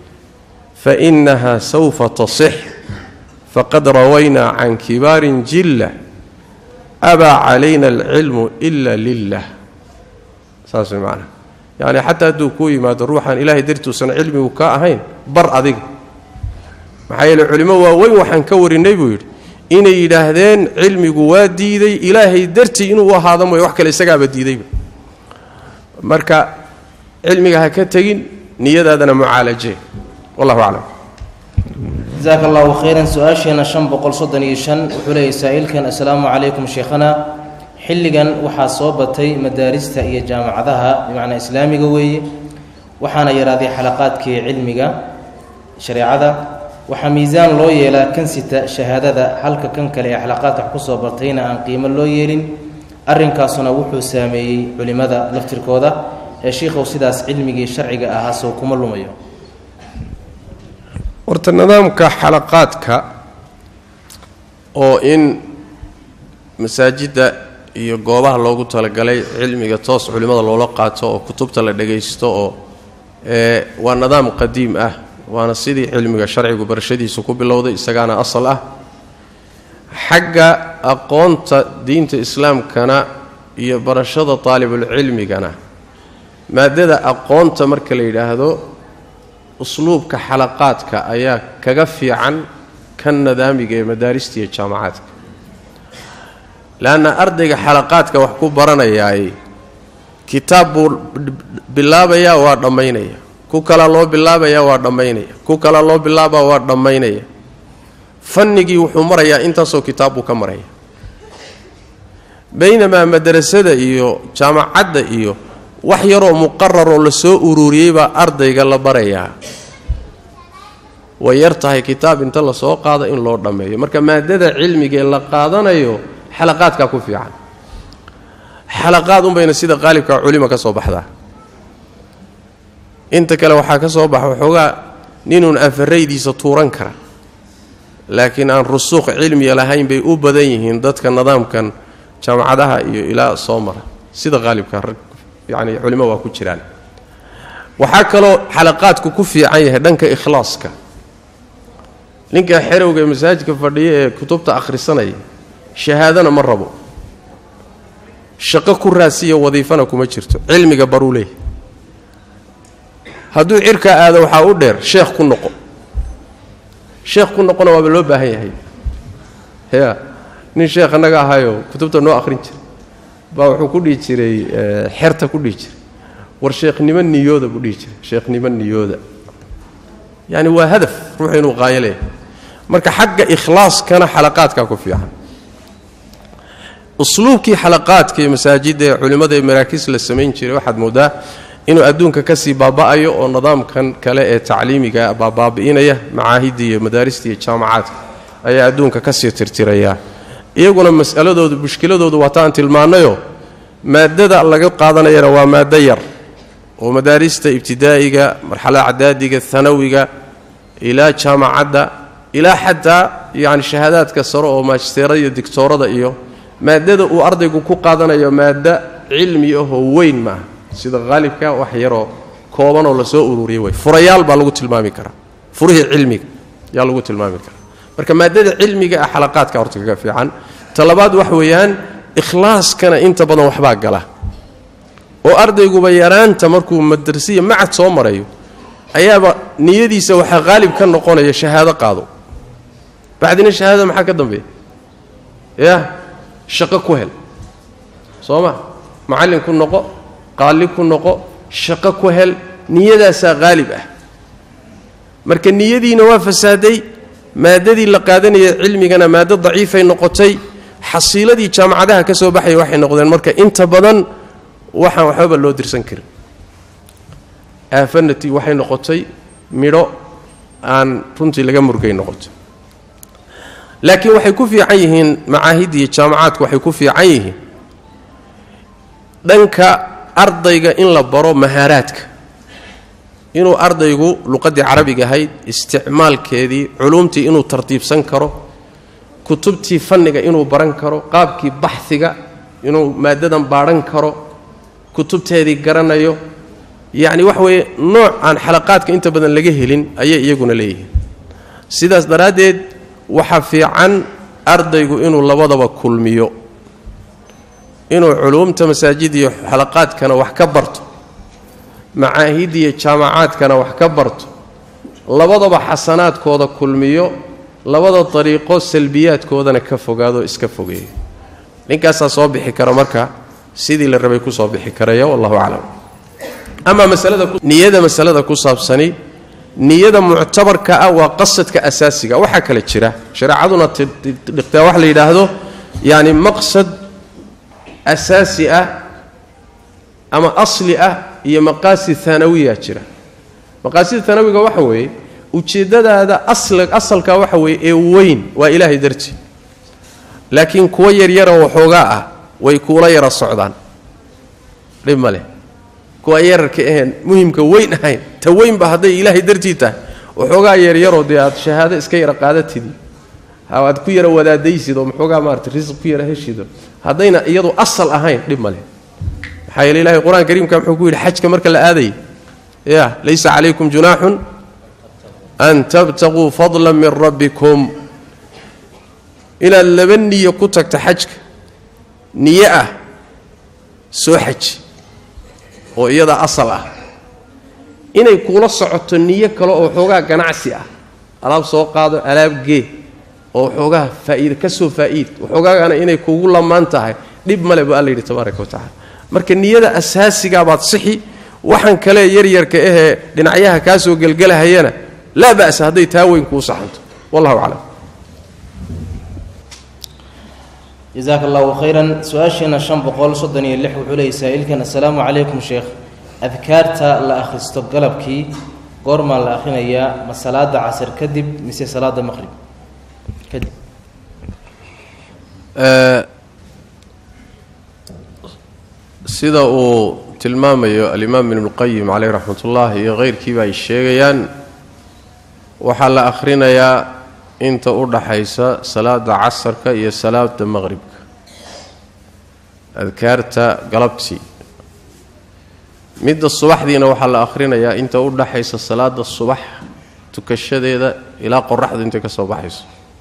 Speaker 2: fainaha sawfa tasix faqad rawaynaa can kibaarin jilla abaa calayna alcilmu ila lilah saas way macnaha yacni xataa hadduu kuu yimaado ruuxaan ilaahay dartuusan cilmigu ka ahayn bar adiga maxaa yeele culimo waaweyn waxaan ka warinay buu yidhi inay yidhaahdeen cilmigu waa diiday ilaahay dartii inuu u ahaado mooy wax kale isagaaba diidayba marka cilmiga ha ka tegin niyadaadana mucaalajee wallahu aclam
Speaker 1: jasaaka allahu khayran su-aasheena shan boqol soddon iyo shan wuxuu leeyahy saa-iilkan assalaamu calaykum sheekhana xilligan waxaa soo batay madaarista iyo jaamacadaha bimacnaa islaamiga weeye waxaana yaraaday xalaqaadkii cilmiga shareecada waxaa miisaan loo yeelaa kan sita shahaadada halka kan kale ee xalaqaadka wax ku soo bartayna aan qiimo loo yeelin arrinkaasuna wuxuu saameeyey culimmada laftirkooda ee shiikhow sidaas cilmigii sharciga ahaa sow kuma lumayo
Speaker 2: horta nidaamka xalaqaadka oo in masaajidda iyo goobaha loogu talagalay cilmiga toos culimmada loola qaato oo kutubta la dhagaysto oo ee waa nidaam qadiim ah waana sidii cilmiga sharcigu barashadiisu ku bilowday isagaana asal ah xagga aqoonta diinta islaamkana iyo barashada taalibulcilmigana maadada aqoonta marka la yidhaahdo usluubka xalaqaadka ayaa kaga fiican kan nadaamiga ee madaarista iyo jaamacaadka leanna ardayga xalaqaadka wax ku baranayaay kitaab buu bilaabayaa waa dhammaynaya ku kalaa loo bilaabayaa waa dhammaynaya ku kalaa loo bilaabaa waa dhammaynaya fannigii wuxuu marayaa intaasoo kitaab buu ka maraya baynamaa madrasada iyo jaamacadda iyo wax yaroo muqararoo la soo ururiyey baa ardayga la barayaa way yar tahay kitaab inta lasoo qaado in loo dhammeeyo marka maadada cilmigaee la qaadanayo xalaqaadkaa ku fiican xalaqaad unbayna sida qaalibka culima ka soo baxdaa inta kale waxaa ka soo baxa waxoogaa ninuun afaraydiisa tuuran kara laakiin aan rusuuq cilmiya lahayn bay u badan yihiin dadka nidaamkan jaamacadaha iyo ilaa soo mara sida qaalibka rag yacni culimo waa ku jiraan waxaa kaloo xalaqaadku ku fiican yahay dhanka ikhlaaska ninka xerowga ee masaajidka fadhiya ee kutubta akhrisanaya shahaadana ma rabo shaqo ku raasiya wadiifana kuma jirto cilmiga baruu leeyahy hadduu cirkaa aado waxaa u dheer sheekh ku noqo sheekh ku noqona waaba loo baahan yahay ya nin sheekh annaga ahayoo kutubta noo akhrin jira baa wuxuu ku dhihi jiray xerta ku dhihi jiray war sheekhnimo niyooda buu dhihi jiray sheekhnimo niyooda yacani waa hadaf ruuxu inuu qaayo leeyahay marka xagga ikhlaaskana xalaqaadkaa ku fiican usluubkii xalaqaadka iyo masaajidda ee culimmada ee maraakiis la samayn jiray waxaad moodaa inuu adduunka ka sii baaba'ayo oo nidaamkan kale ee tacliimiga baabaabi'inaya macaahidda iyo madaarista iyo jaamacaadka ayaa adduunka ka sii tirtiraya iyaguna mas'aladoodu mushkiladoodu waa taan tilmaannayoo maaddada laga qaadanayana waa maaddo yar oo madaarista ibtidaa'iga marxalada cadaadiga hanawiga ilaa jaamacadda ilaa xataa yacni shahaadaadka sare oo maajisteerada iyo digtoorada iyo maaddada uu ardaygu ku qaadanayo maaddo cilmi ahoo weyn maaha sida haalibka wax yaroo koobanoo lasoo ururiyay way furayaal baa lagu tilmaami karaa furihii cilmiga yaa lagu tilmaami karaa marka maadada cilmiga ah xalaqaadka horta kaga fiican talabaad wax weeyaan ikhlaaskana inta badan waxbaa gala oo ardayguba yaraanta markuu madrasiya macad soo marayo ayaaba niyadiisa waxaa haalib ka noqonaya shahaado qaado bacdina shahaadada maxaa ka dambeeya ya shaqo ku hel soo ma macallin ku noqo qaali ku noqo shaqo ku hel niyadaasaa haalib ah marka niyadiina waa fasaaday maadadii la qaadanaya cilmigana maaddo daciifay noqotay xasiiladii jaamacadaha ka soo baxaya waxay noqdeen marka inta badan waxaan waxbaba loo dirsan karin aafanati waxay noqotay midho aan runtii laga murgay noqoto laakiin waxay ku fiican yihiin macaahidda iyo jaamacaadku waxay ku fiican yihiin dhanka ardayga in la baro mahaaraadka inuu ardaygu luqaddii carabiga ahayd isticmaalkeedii culuumtii inuu tartiibsan karo kutubtii fanniga inuu baran karo qaabkii baxhiga inuu maaddadan baadhan karo kutubteedii garanayo yacni waxa weeye nooc aan xalaqaadka inta badan laga helin ayay iyaguna leeyihiin sidaas daraaddeed waxaa fiican ardaygu inuu labadaba kulmiyo inuu culuumta masaajid iyo xalaqaadkana wax ka barto macaahid iyo jaamacaadkana wax ka barto labadaba xasanaadkooda kulmiyo labada dariiqo salbiyaadkoodana ka fogaado iska fogeeyo ninkaasaa soo bixi kara marka sidii la rabay kusoo bixi karaya wallahu aclam amaa masalaniyada masalada ku saabsani niyada muctabarka ah waa qasadka asaasiga waxaa kale jira shareecaduna dhiqtaa wax la yidhaahdo yani maqsad asaasi ah ama asli ah iyo maqaasid hanawiya jira maqaasid hanawiga waxa weeye ujeeddadaada asalka waxa weeye ee weyn waa ilaahay dartii laakiin kuwa yaryara waxoogaa ah way kuula yara socdaan dhib ma leh kuwa yararka aheen muhimka weyn ahayn ta weynba hadday ilaahay dartii tahay waxoogaa yaryaroo dee aad shahaado iska yara qaadatidi aad ku yara wadaadaysid oo maxoogaa maarata risq ku yara heshido haddayna iyadu asal ahayn dhib ma leh maxaa yeele ilahay qur-aan kariimka muxuu ku yidhi xajka marka la aadayay ya laysa calaykum junaaxun an tabtaquu fadla min rabbikum inaad laba niyo ku tagta xajka niyo ah soo xaji oo iyada asal ah inay kuula socoto niyo kale oo waxoogaa ganacsi ah alaab soo qaado alaab gee oo waxoogaa faa'iida ka soo faa'iid waxoogaagana inay kugu lamaan tahay dhib male bu alla yidhi tabaaraka wa tacala marka niyada asaasigaa baad sixi waxaan kale yaryarka ahee dhinacyaha kaa soo gelgelahayana laa ba'sa hadday taa weyn kuu saxanto wallahu aclam
Speaker 1: jasaaka allahu khayran su-aasheena shan boqol soddon iyo lix wuxuu leeyay saa'ilkan assalaamu calaykum sheekh adkaarta la akhristo galabkii goormaa la akhrinayaa ma salaada casar kadib mise salaada maqhrib kadib
Speaker 2: sida uu tilmaamayo alimaam ibnuqayim caleyh raxmatullah iyo keyrkiiba ay sheegayaan waxaa la akhrinayaa inta u dhaxaysa salaada casarka iyo salaada maqribka adkaarta galabtii midda subaxdiina waxaa la akhrinayaa inta u dhaxaysa salaada subax tukashadeeda ilaa qoraxdu intay ka soo baxayso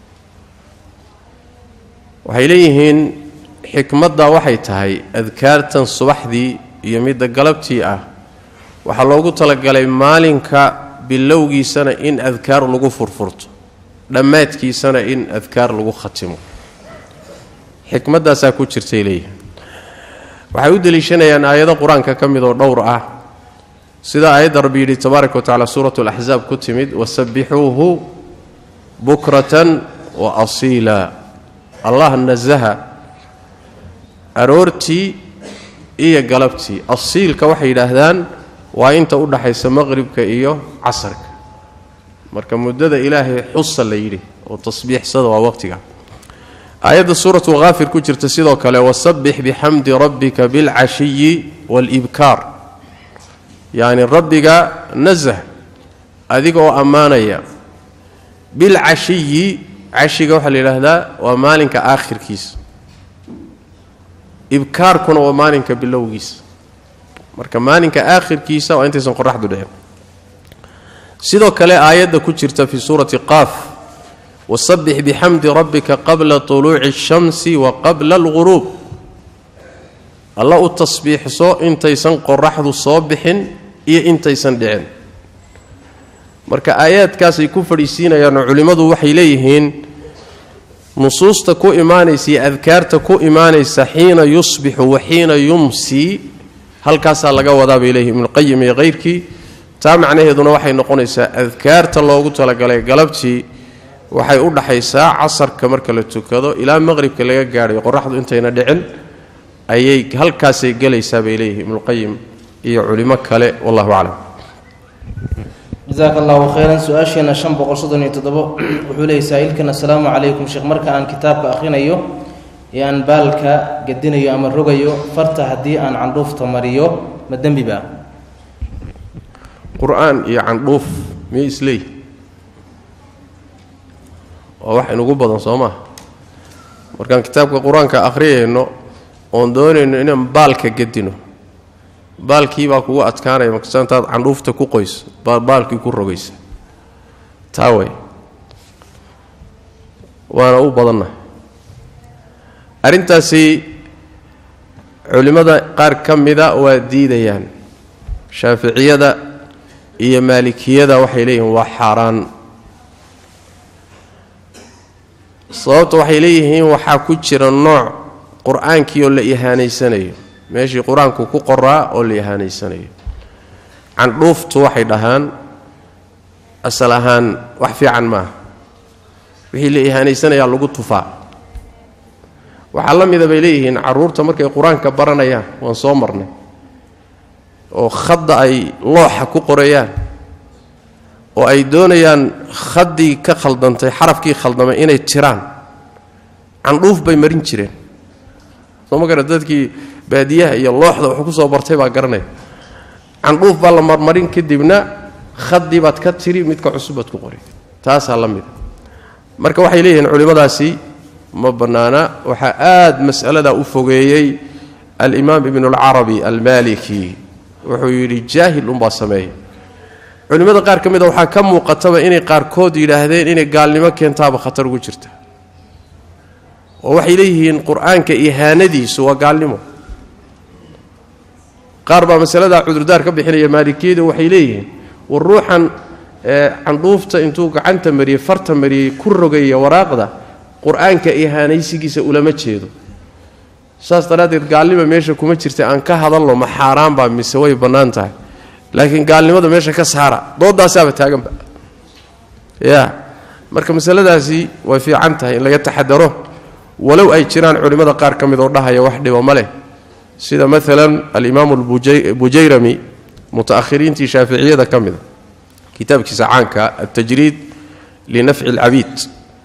Speaker 2: waxay leeyihiin xikmaddaa waxay tahay adkaartan subaxdii iyo midda galabtii ah waxaa loogu talagalay maalinka bilowgiisana in adkaar lagu furfurto dhammaadkiisana in adkaar lagu khatimo xikmaddaasaa ku jirtay leeyihiin waxay u deliishanayaan aayado qur-aanka ka mid oo dhowr ah sida aayadda rabbi yidhi tabaaraka wa tacala suuratu alaxsaab ku timid wasabbixuuhu bukratan wa asiila allah nasaha aroortii iyo galabtii asiilka waxay yidhaahdaan waa inta u dhaxaysa maqribka iyo casarka marka muddada ilaahay xusa la yidhi oo tasbiixsada waa waqtiga aayadda suuratu haafir ku jirta sidoo kale wasabbix bixamdi rabbika bilcashiyi waalibkaar yacni rabbiga nasah adiga oo ammaanaya bilcashiyi cashiga waxaa la yidhaahdaa waa maalinka aakhirkiisa ibkaarkuna waa maalinka bilowgiisa marka maalinka aakhirkiisa waa intaysan qoraxdu dhicin sidoo kale aayadda ku jirta fii suurati qaaf wasabbix bixamdi rabbika qabla tuluuci ashamsi wa qabla alguruub alla u tasbiixso intaysan qoraxdu soo bixin iyo intaysan dhicin marka aayaadkaasay ku fadhiisiinayaanoo culimmadu waxay leeyihiin nusuusta ku imaanaysa iyo adkaarta ku imaanaysa xiina yusbixu wa xiina yumsii halkaasaa laga wadaa bay leeyihin ibnuqayim iyo kayrkii taa macnaheeduna waxay noqonaysaa adkaarta loogu talagalay galabtii waxay u dhaxaysaa casarka marka la tukado ilaa maqribka laga gaadhayo qoraxdu intayna dhicin ayay halkaasay gelaysaa bay leeyihin ibnuqayim iyo culimo kale wallahu aclam
Speaker 1: jasaaka allahu khayran su-aasheena shan boqol soddon iyo toddobo wuxuu leeyay saa-iilkan assalaamu calaykum sheekh marka aan kitaabka akhrinayo ee aan baalka gedinayo ama rogayo farta haddii aan candhuufta mariyo ma dembi baa
Speaker 2: qur-aan iyo candhuuf miyay isleeyihi waa wax inugu badan soo maha markaan kitaabka qur-aanka akhriyayno oon doonayno inaan baalka gedino baalkii baa kugu adkaanaya markasta intaad candhuufta ku qoyso baa baalkii ku rogaysa taa way waana u badannahay arrintaasi culimmada qaar ka mida waa diidayaan shaaficiyada iyo maalikiyada waxay leeyihiin waa xaaraan sababta waxay leeyihiin waxaa ku jira nooc qur-aankii oo la ihaanaysanayo meeshii qur-aanku ku qoraa oo la ihaanaysanayo candhuuftu waxay dhahaan asal ahaan wax fiican maaha wixii la ihaanaysanayaa lagu tufaa waxaa la mida bay leeyihiin carruurta markay qur-aanka baranayaan waan soo marnay oo khadda ay looxa ku qorayaan oo ay doonayaan khaddii ka khaldantay xarafkii khaldamay inay tiraan candhuuf bay marin jireen soo ma gara dadkii baadiyaha iyo looxda wuxuu ku soo bartay baa garanaya candhuuf baa la marmarin kadibna khaddii baad ka tiri midka cusub baad ku qori taasaa la mida marka waxay leeyihiin culimmadaasi ma bannaana waxaa aad mas'aladaa u fogeeyey alimaam ibnu alcarabi almaliki wuxuu yidhi jaahil unbaa sameeya culimmada qaar ka mida waxaa ka muuqataba inay qaarkood yidhaahdeen inay gaalnimo keentaaba khatar ugu jirta oo waxay leeyihiin qur-aanka ihaanadiisu waa gaalnimo qaar baa masaladaa cudurdaar ka bixinaya maalikiyadu waxay leeyihiin war ruuxan candhuufta intuu gacanta mariyey farta mariyey ku rogaya waraaqda qur-aanka ihaanaysigiisa ulama jeedo saas daraaddeed gaalnima meesha kuma jirta aan ka hadalno ma xaaraan baa mise way bannaan tahay laakiin gaalnimada meesha ka saara doodaasaaba taaganba ya marka masaladaasi way fiican tahay in laga taxadaro walow ay jiraan culimmada qaar ka mid oo dhahaya wax dhibo ma leh sida maalan alimaamu albujayrami muta'ahiriintii shaaficiyada ka mida kitaabkiisa caanka altajriid linafci alcabiid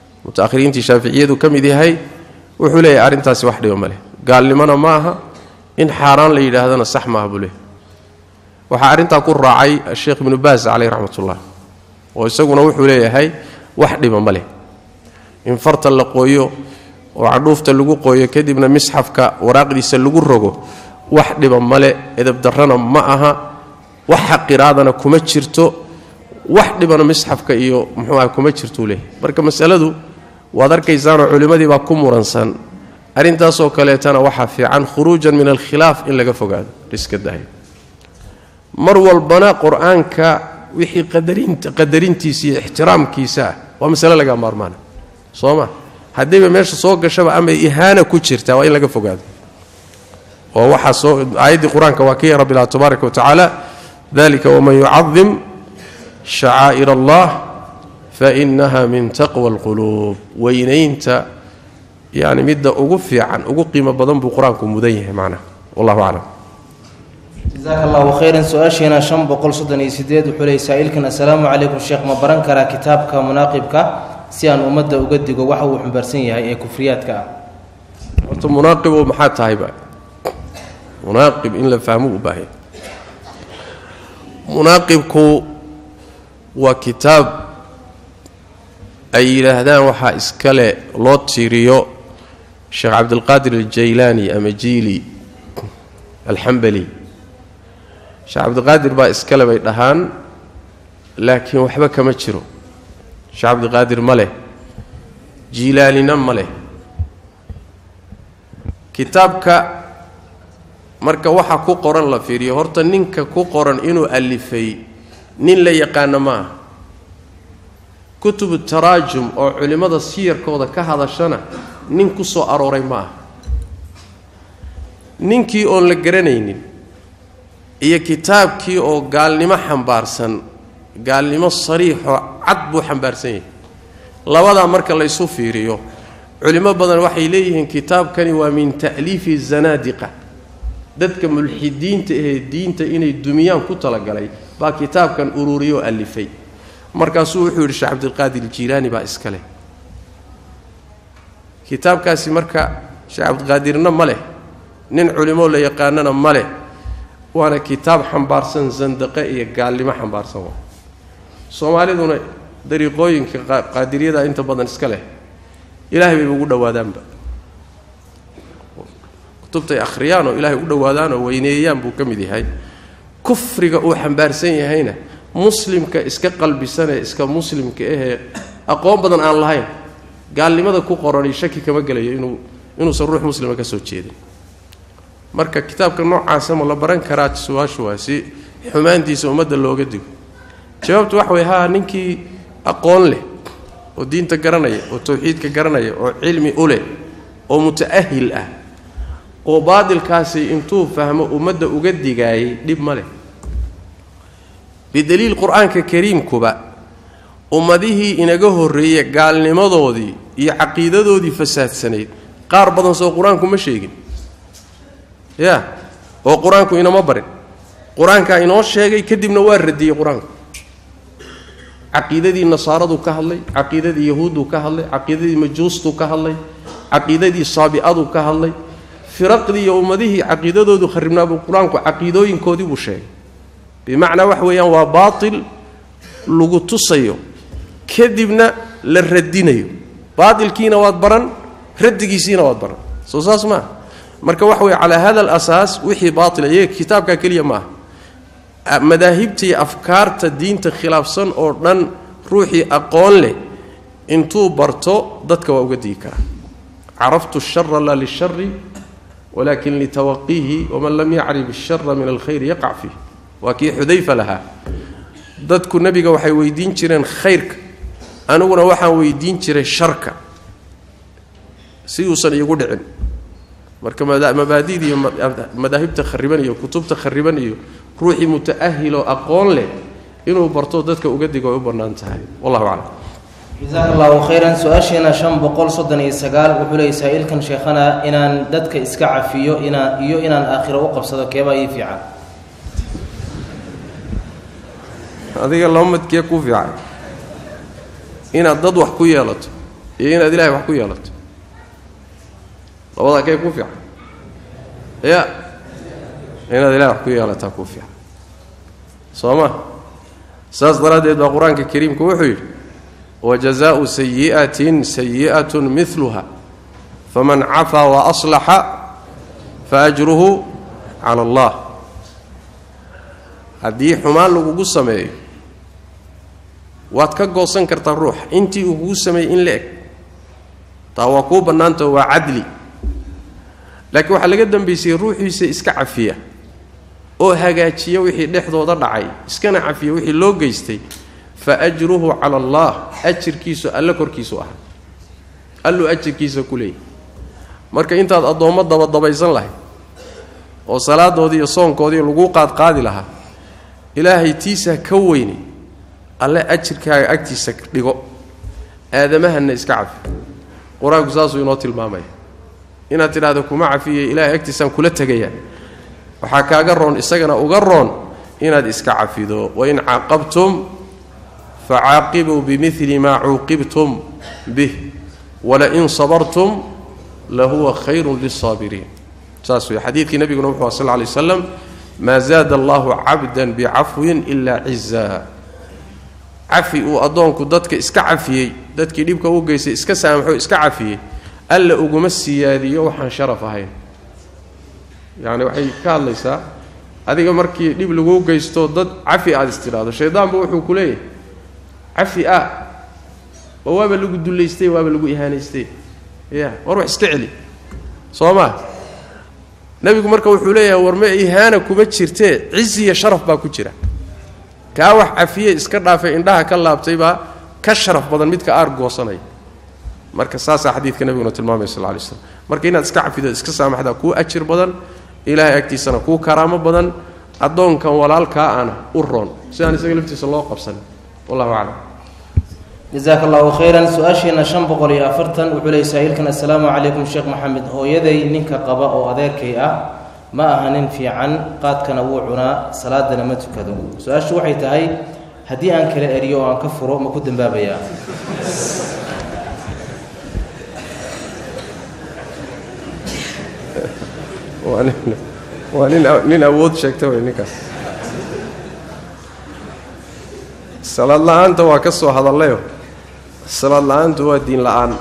Speaker 2: muta'ahiriintii shaaficiyadu ka mid yahay wuxuu leeyahay arrintaasi wax dhibo ma leh gaalnimona ma aha in xaaraan la yidhaahdana sax maaha buu leehay waxaa arrintaa ku raacay sheekh ibnu baas caleyh raxmatullah oo isaguna wuxuu leeyahay wax dhiba ma leh in farta la qooyo oo cadhuufta lagu qooyo kadibna misxafka waraaqdiisa lagu rogo wax dhiba male edabdarrana ma aha wax xaqiraadana kuma jirto wax dhibana misxafka iyo muxuu aha kuma jirtuu leeyahy marka masaladu waad arkaysaanoo culimmadii baa ku muransan arrintaasoo kaleetana waxaa fiican khuruujan min alkhilaaf in laga fogaado iska dahay mar walbana qur-aanka wixii qadarintiisa iyo ixtiraamkiisa ah waa masale laga maarmaana soo ma haddiiba meesha soo gashaba ama ihaana ku jirtaa waa in laga fogaado oo waxaa soo aayaddii qur-aanka waa kii rabbi lah tabaaraka wa tacaala dalika waman yucadim shacaa'ir allah fainaha min taqwa alquluub weynaynta yani midda ugu fiican ugu qiimo badan buu qur-aanku mudan yahay macnaha wallahu aclam
Speaker 1: jasaaka allahu khayran su-aasheena shan boqol soddon iyo sideed wuxuu leeyay saa-iilkan assalaamu calaykum sheekh ma baran karaa kitaabka munaaqibka si aan ummadda uga digo waxa uu xumbaarsan yahay ee kufriyaadka ah
Speaker 2: horta munaaqibo maxaa tahayba munaaqib in la fahmo u baahaya munaaqibku waa kitaab ay yidhaahdaan waxaa iskale loo tiiriyo sheekh cabdilqaadir aljaylaani ama jiili alxambali sheekh cabdiqaadir baa iskale bay dhahaan laakiin waxba kama jiro sheekh cabdiqaadir ma leh jiilaalina ma leh kitaabka marka waxa ku qoran la fiiriyo horta ninka ku qoran inuu alifay nin la yaqaano ma ah kutubu taraajum oo culimmada siyarkooda ka hadashana nin ku soo arooray ma ah ninkii oon la garanaynin iyo kitaabkii oo gaalnimo xambaarsan gaalnimo sariixoo cad buu xambaarsan yahay labadaa marka laysu fiiriyo culimo badan waxay leeyihiin kitaabkani waa min ta'liifi zanaadiqa dadka mulxidiinta ahee diinta inay dumiyaan ku talagalay baa kitaabkan ururiyoo alifay markaasuu wuxuu yidhi sheekh cabdilqaadir jiilaani baa iska leh kitaabkaasi marka sheekh cabdiqaadirna ma leh nin culimo la yaqaanana ma leh waana kitaab xambaarsan sandaqe iyo gaalnimo xambaarsan waa soomaaliduna dariiqooyinka qaadiriyada inta badan iska leh ilaahay bay ugu dhowaadaanba kutubtay akhriyaan oo ilaahay u dhowaadaan oo weyneeyaan buu ka mid yahay kufriga uu xambaarsan yahayna muslimka iska qalbisanee iska muslimka ahee aqoon badan aan lahayn gaalnimada ku qorani shaki kama gelayo inuu inuusan ruux muslima ka soo jeedin marka kitaabka noocaasa ma la baran karaa su-aashu waa si xumaantiisa ummadda looga digo jawaabtu waxa way haa ninkii aqoon leh oo diinta garanaya oo tawxiidka garanaya oo cilmi u leh oo muta'ahil ah oo baadilkaasi intuu fahmo ummadda uga digaayay dhib ma leh bidaliil qur-aanka kariimkuba ummadihii inaga horreeye gaalnimadoodii iyo caqiidadoodii fasaadsanayd qaar badan soo qur-aanku ma sheegin ya oo qur-aanku inama barin qur-aankaa inoo sheegay kadibna waa radiyey qur-aanku caqiidadii nasaaradu ka hadlay caqiidadii yahuudduu ka hadlay caqiidadii majuustuu ka hadlay caqiidadii saabi'aduu ka hadlay firaqdii iyo ummadihii caqiidadoodu kharibnaabuu qur-aanku caqiidooyinkoodii buu sheegay bimacnaa wax weeyaan waa baatil lagu tusayo kadibna la radinayo baatilkiina waad baran radigiisiina waad baran soo saas maaha marka waxa weye calaa hada alasaas wixii baatila iyaga kitaabkaa keliya ma aha madaahibta iyo afkaarta diinta khilaafsan oo dhan ruuxii aqoon leh intuu barto dadka waa uga digi karaa caraftu shara laa lishari walakin litawaqiihi waman lam yacrif ishara min alkhayri yaqac fiih waa kii xudayfa lahaa dadku nebiga waxay weydiin jireen khayrka aniguna waxaan weydiin jiray sharka si uusan iigu dhicin marka mabaadida iyo madaahibta khariban iyo kutubta khariban iyo ruuxii muta'ahiloo aqoon leh inuu barto dadka uga digo ay u bannaan tahay wallahu aclam
Speaker 1: jasaaka allahu khayran su-aasheena shan boqol soddon iyo sagaal wuxuu leeyay saa-iilkan sheekhana inaan dadka iska cafiyo inaa iyo inaan aakhiro u qabsado keebaa ii fiican
Speaker 2: adiga laba madkee kuu fiican inaad dad wax ku yeelato iyo inaad ilaahay wax ku yeelato labadaa kee kuu fiican ya inaad ilahay wax ku yeelataa kuu fiican soo ma saas daraaddeed baa qur-aanka kariimku wuxuu yidhi wajazaau sayi'atin sayi'atun miluha faman cafaa wa aslaxa faajruhu cala allah haddii xumaan lagugu sameeyo waad ka goosan kartaa ruux intii uu kugu sameeyey in la eg taa waa kuu bannaantao waa cadli laakiin waxaa laga dambaysay ruuxiisa iska cafiya oo hagaajiya wixii dhexdooda dhacay iskana cafiya wixii loo geystay fa ajruhu cala allah ajirkiisu alle korkiisu aha alluu ajirkiisa ku leeyahy marka intaad addoommo dabadabaysan lahayd oo salaadoodii iyo soonkoodii laguu qaadqaadi lahaa ilaahay tiisaa ka weyne alle ajirkaaga agtiisa dhigo aadamahanna iska cafi qur-aanku saasuu inoo tilmaamaya inaad tidhaahdo kuma cafiye ilaahay agtiisaan kula tegayaa waxaa kaaga roon isagana uga roon inaad iska cafido wain caaqabtum facaaqibuu bimili maa cuuqibtum bih walain sabartum lahuwa khayrun liلsaabiriin saas wey xadiidkii nebiguna wuxu a sal ly waslam maa zaada allahu cabdan bicafwin ilaa cizaa cafi uu addoonku dadka iska cafiyey dadkii dhibka u geystay iska saamaxo iska cafiyey alla uguma siyaadiyo waxaan sharaf ahayn yacni waxay ka hadlaysaa adiga markii dhib laguu geysto dad cafi aada istidhaahdo shaydaanba wuxuu ku leeyahay cafi ah oo waaba lagu dullaystay waaba lagu ihaanaystay ya war wax iska celi soo maa nebigu marka wuxuu leeyahay war ma ihaana kuma jirtee cizi iyo sharaf baa ku jira kaa wax cafiye iska dhaafay indhaha ka laabtay baa ka sharaf badan midka aar goosanaya marka saasaa xadiidka nebiguna tilmaamaya sal lay slam marka inaad iska cafido iska saamaxdaa kuu ajir badan ilaahay agtiisana kuu karaamo badan addoonkan walaalkaa ana u roon sidaan isaga laftiisa loo qabsanin wallahu aclam
Speaker 1: jasaaka allahu khayran su-aasheena shan boqol iyo afartan wuxuu leeyay saa-iilkan assalaamu calaykum sheekh maxamed hooyaday ninka qaba oo adeerkay ah ma aha nin fiican qaadkana wuu cunaa salaadana ma tukado su-aashu waxay tahay haddii aan kala eriyo oo aan ka furo ma ku dambaabayaa
Speaker 2: waa nin waa nin nin awood sheegta wey ninkaas salaad la-aanta waa ka soo hadallayo salaad la-aantu waa diin la-aan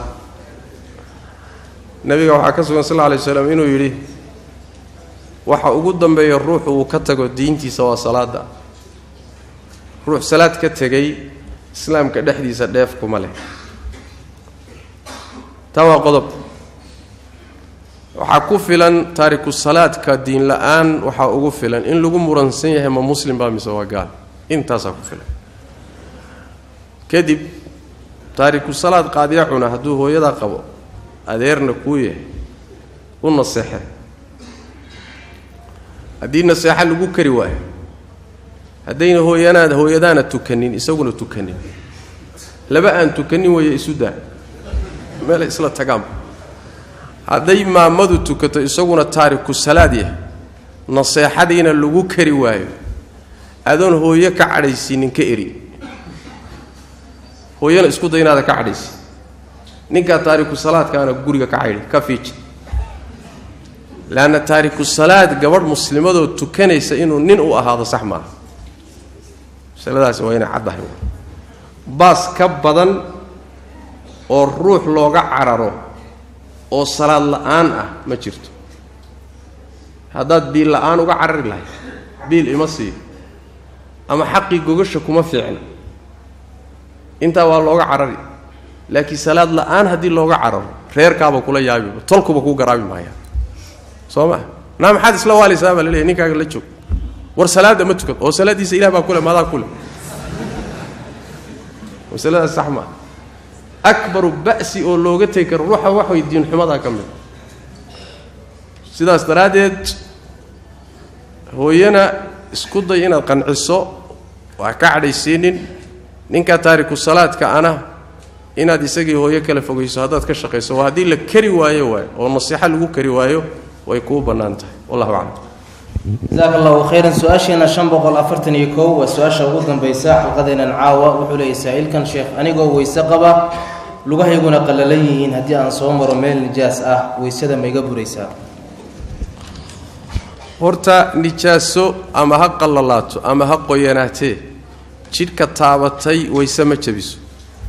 Speaker 2: nebiga waxaa ka sugan sal lla alay slam inuu yidhi waxa ugu dambeeya ruuxu uu ka tago diintiisa waa salaada ruux salaad ka tegay islaamka dhexdiisa dheef kuma leh taa waa qodob waxaa ku filan taariku salaadka diin la-aan waxaa ugu filan in lagu muransan yahay ma muslim baa mise waa gaal intaasaa ku filan kadib taariku salaad qaadiya cuna hadduu hooyadaa qabo adeerna kuu yahay u naseexe haddii naseexa lagu kari waayo haddayna hooyanaad hooyadaana tukanin isaguna tukanin laba aan tukanin weeye isu daa meel isla tagaanba hadday maamadu tukato isaguna taariku salaad yahay naseexadiina lagu kari waayo adoon hooyo ka cadhaysiinin ka eri hooyana isku day inaada ka cadhaysi ninkaa taariku salaadkaana guriga ka caydhi ka fiiji leanna taariku salaad gabadh muslimadoo tukanaysa inuu nin u ahaado sax maaha masaladaasi waa inay caddahay baas ka badan oo ruux looga cararo oo salaad la-aan ah ma jirto haddaad biil la-aan uga carari lahayd biil ima siiyo ama xaqii gogasha kuma fiicna intaa waa looga carari laakiin salaad la-aan haddii looga cararo reerkaaba kula yaabiba tolkuba kuu garaabi maaya soo maa naa maxaad isla waalaysaa baa laleeyahy ninkaaga la joog war salaadda ma tukad oo salaaddiisa ilah baa kule maadaa kule masaladaas sax maa akbaru ba'si oo looga tegi karo ruuxa wax way diinxumadaa ka mid sidaas daraaddeed hooyana isku day inaad qanciso waa ka cadhaysiinin ninkaa taariku salaadka ana inaad isagii hooyo kala fogayso haddaad ka shaqayso waa haddii la kari waayo waay oo nasiixo lagu kari waayo way kuu bannaan tahay wallahu aclam
Speaker 1: jasaaka allahu khayran su-aasheena shan boqol afartan iyo kow waa su-aasha ugu dambaysa xalqadeenan caawa wuxuu leeyay saa-iilkan sheekh anigoo weyse qaba lugahayguna qallalan yihiin haddii aan soo maro meel nijaas ah weysada ma iga buraysaa
Speaker 2: horta nijaaso ama ha qallalaato ama ha qoyanaatee jidhka taabatay wayse ma jabiso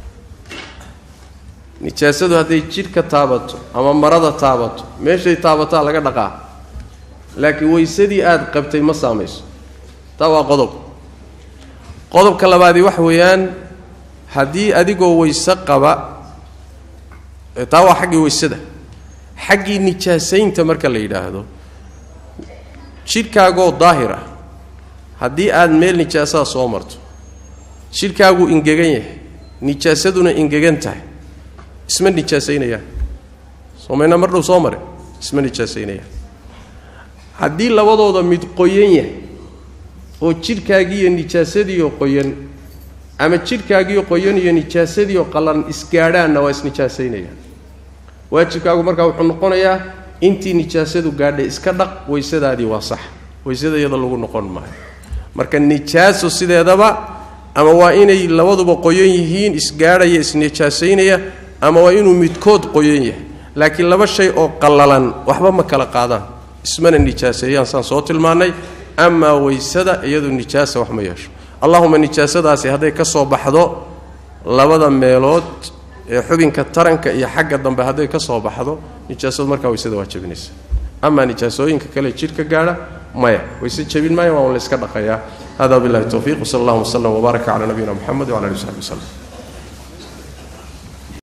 Speaker 2: nijaasadu hadday jidhka taabato ama marada taabato meeshay taabataa laga dhaqaa laakiin waysadii aada qabtay ma saamayso taa waa qodob qodobka labaadii waxa weeyaan haddii adigoo wayse qaba taa waa xaggii waysada xaggii nijaasaynta marka la yidhaahdo jidhkaagoo daahir ah haddii aad meel nijaasaa soo marto jidhkaaguu ingegan yahay nijaasaduna ingegan tahay isma nijaasaynayaan soomayna mar dhow soo mare isma nijaasaynayaan haddii labadooda mid qoyan yahay oo jidhkaagiiyo nijaasadiiyo qoyan ama jidhkaagiiyo qoyan iyo nijaasadiiyo qallan isgaadhaanna waa isnijaasaynayaan waajibkaagu markaa wuxuu noqonayaa intii nijaasadu gaadhay iska dhaq waysadaadii waa sax waysada iyada lagu noqon maayo marka nijaaso sideedaba ama waa inay labaduba qoyan yihiin isgaadhaya isnijaasaynaya ama waa inuu midkood qoyan yahay laakiin laba shay oo qallalan waxba ma kala qaadaan ismana nijaaseeyaan saan soo tilmaannay amaa waysada iyadu nijaasa wax ma yeesho allahuma nijaasadaasi hadday ka soo baxdo labada meelood ee xubinka taranka iyo xagga dambe hadday ka soo baxdo nijaasadu markaa waysada waa jabinaysa amaa nijaasooyinka kale jidhka gaadha maya wayse jabin maaya waa un la yska dhaqayaa hada billahi towfiiq wsala allahuma wslam wbaaraka cala nabiyina moxamed wcala ali w saxbi wslem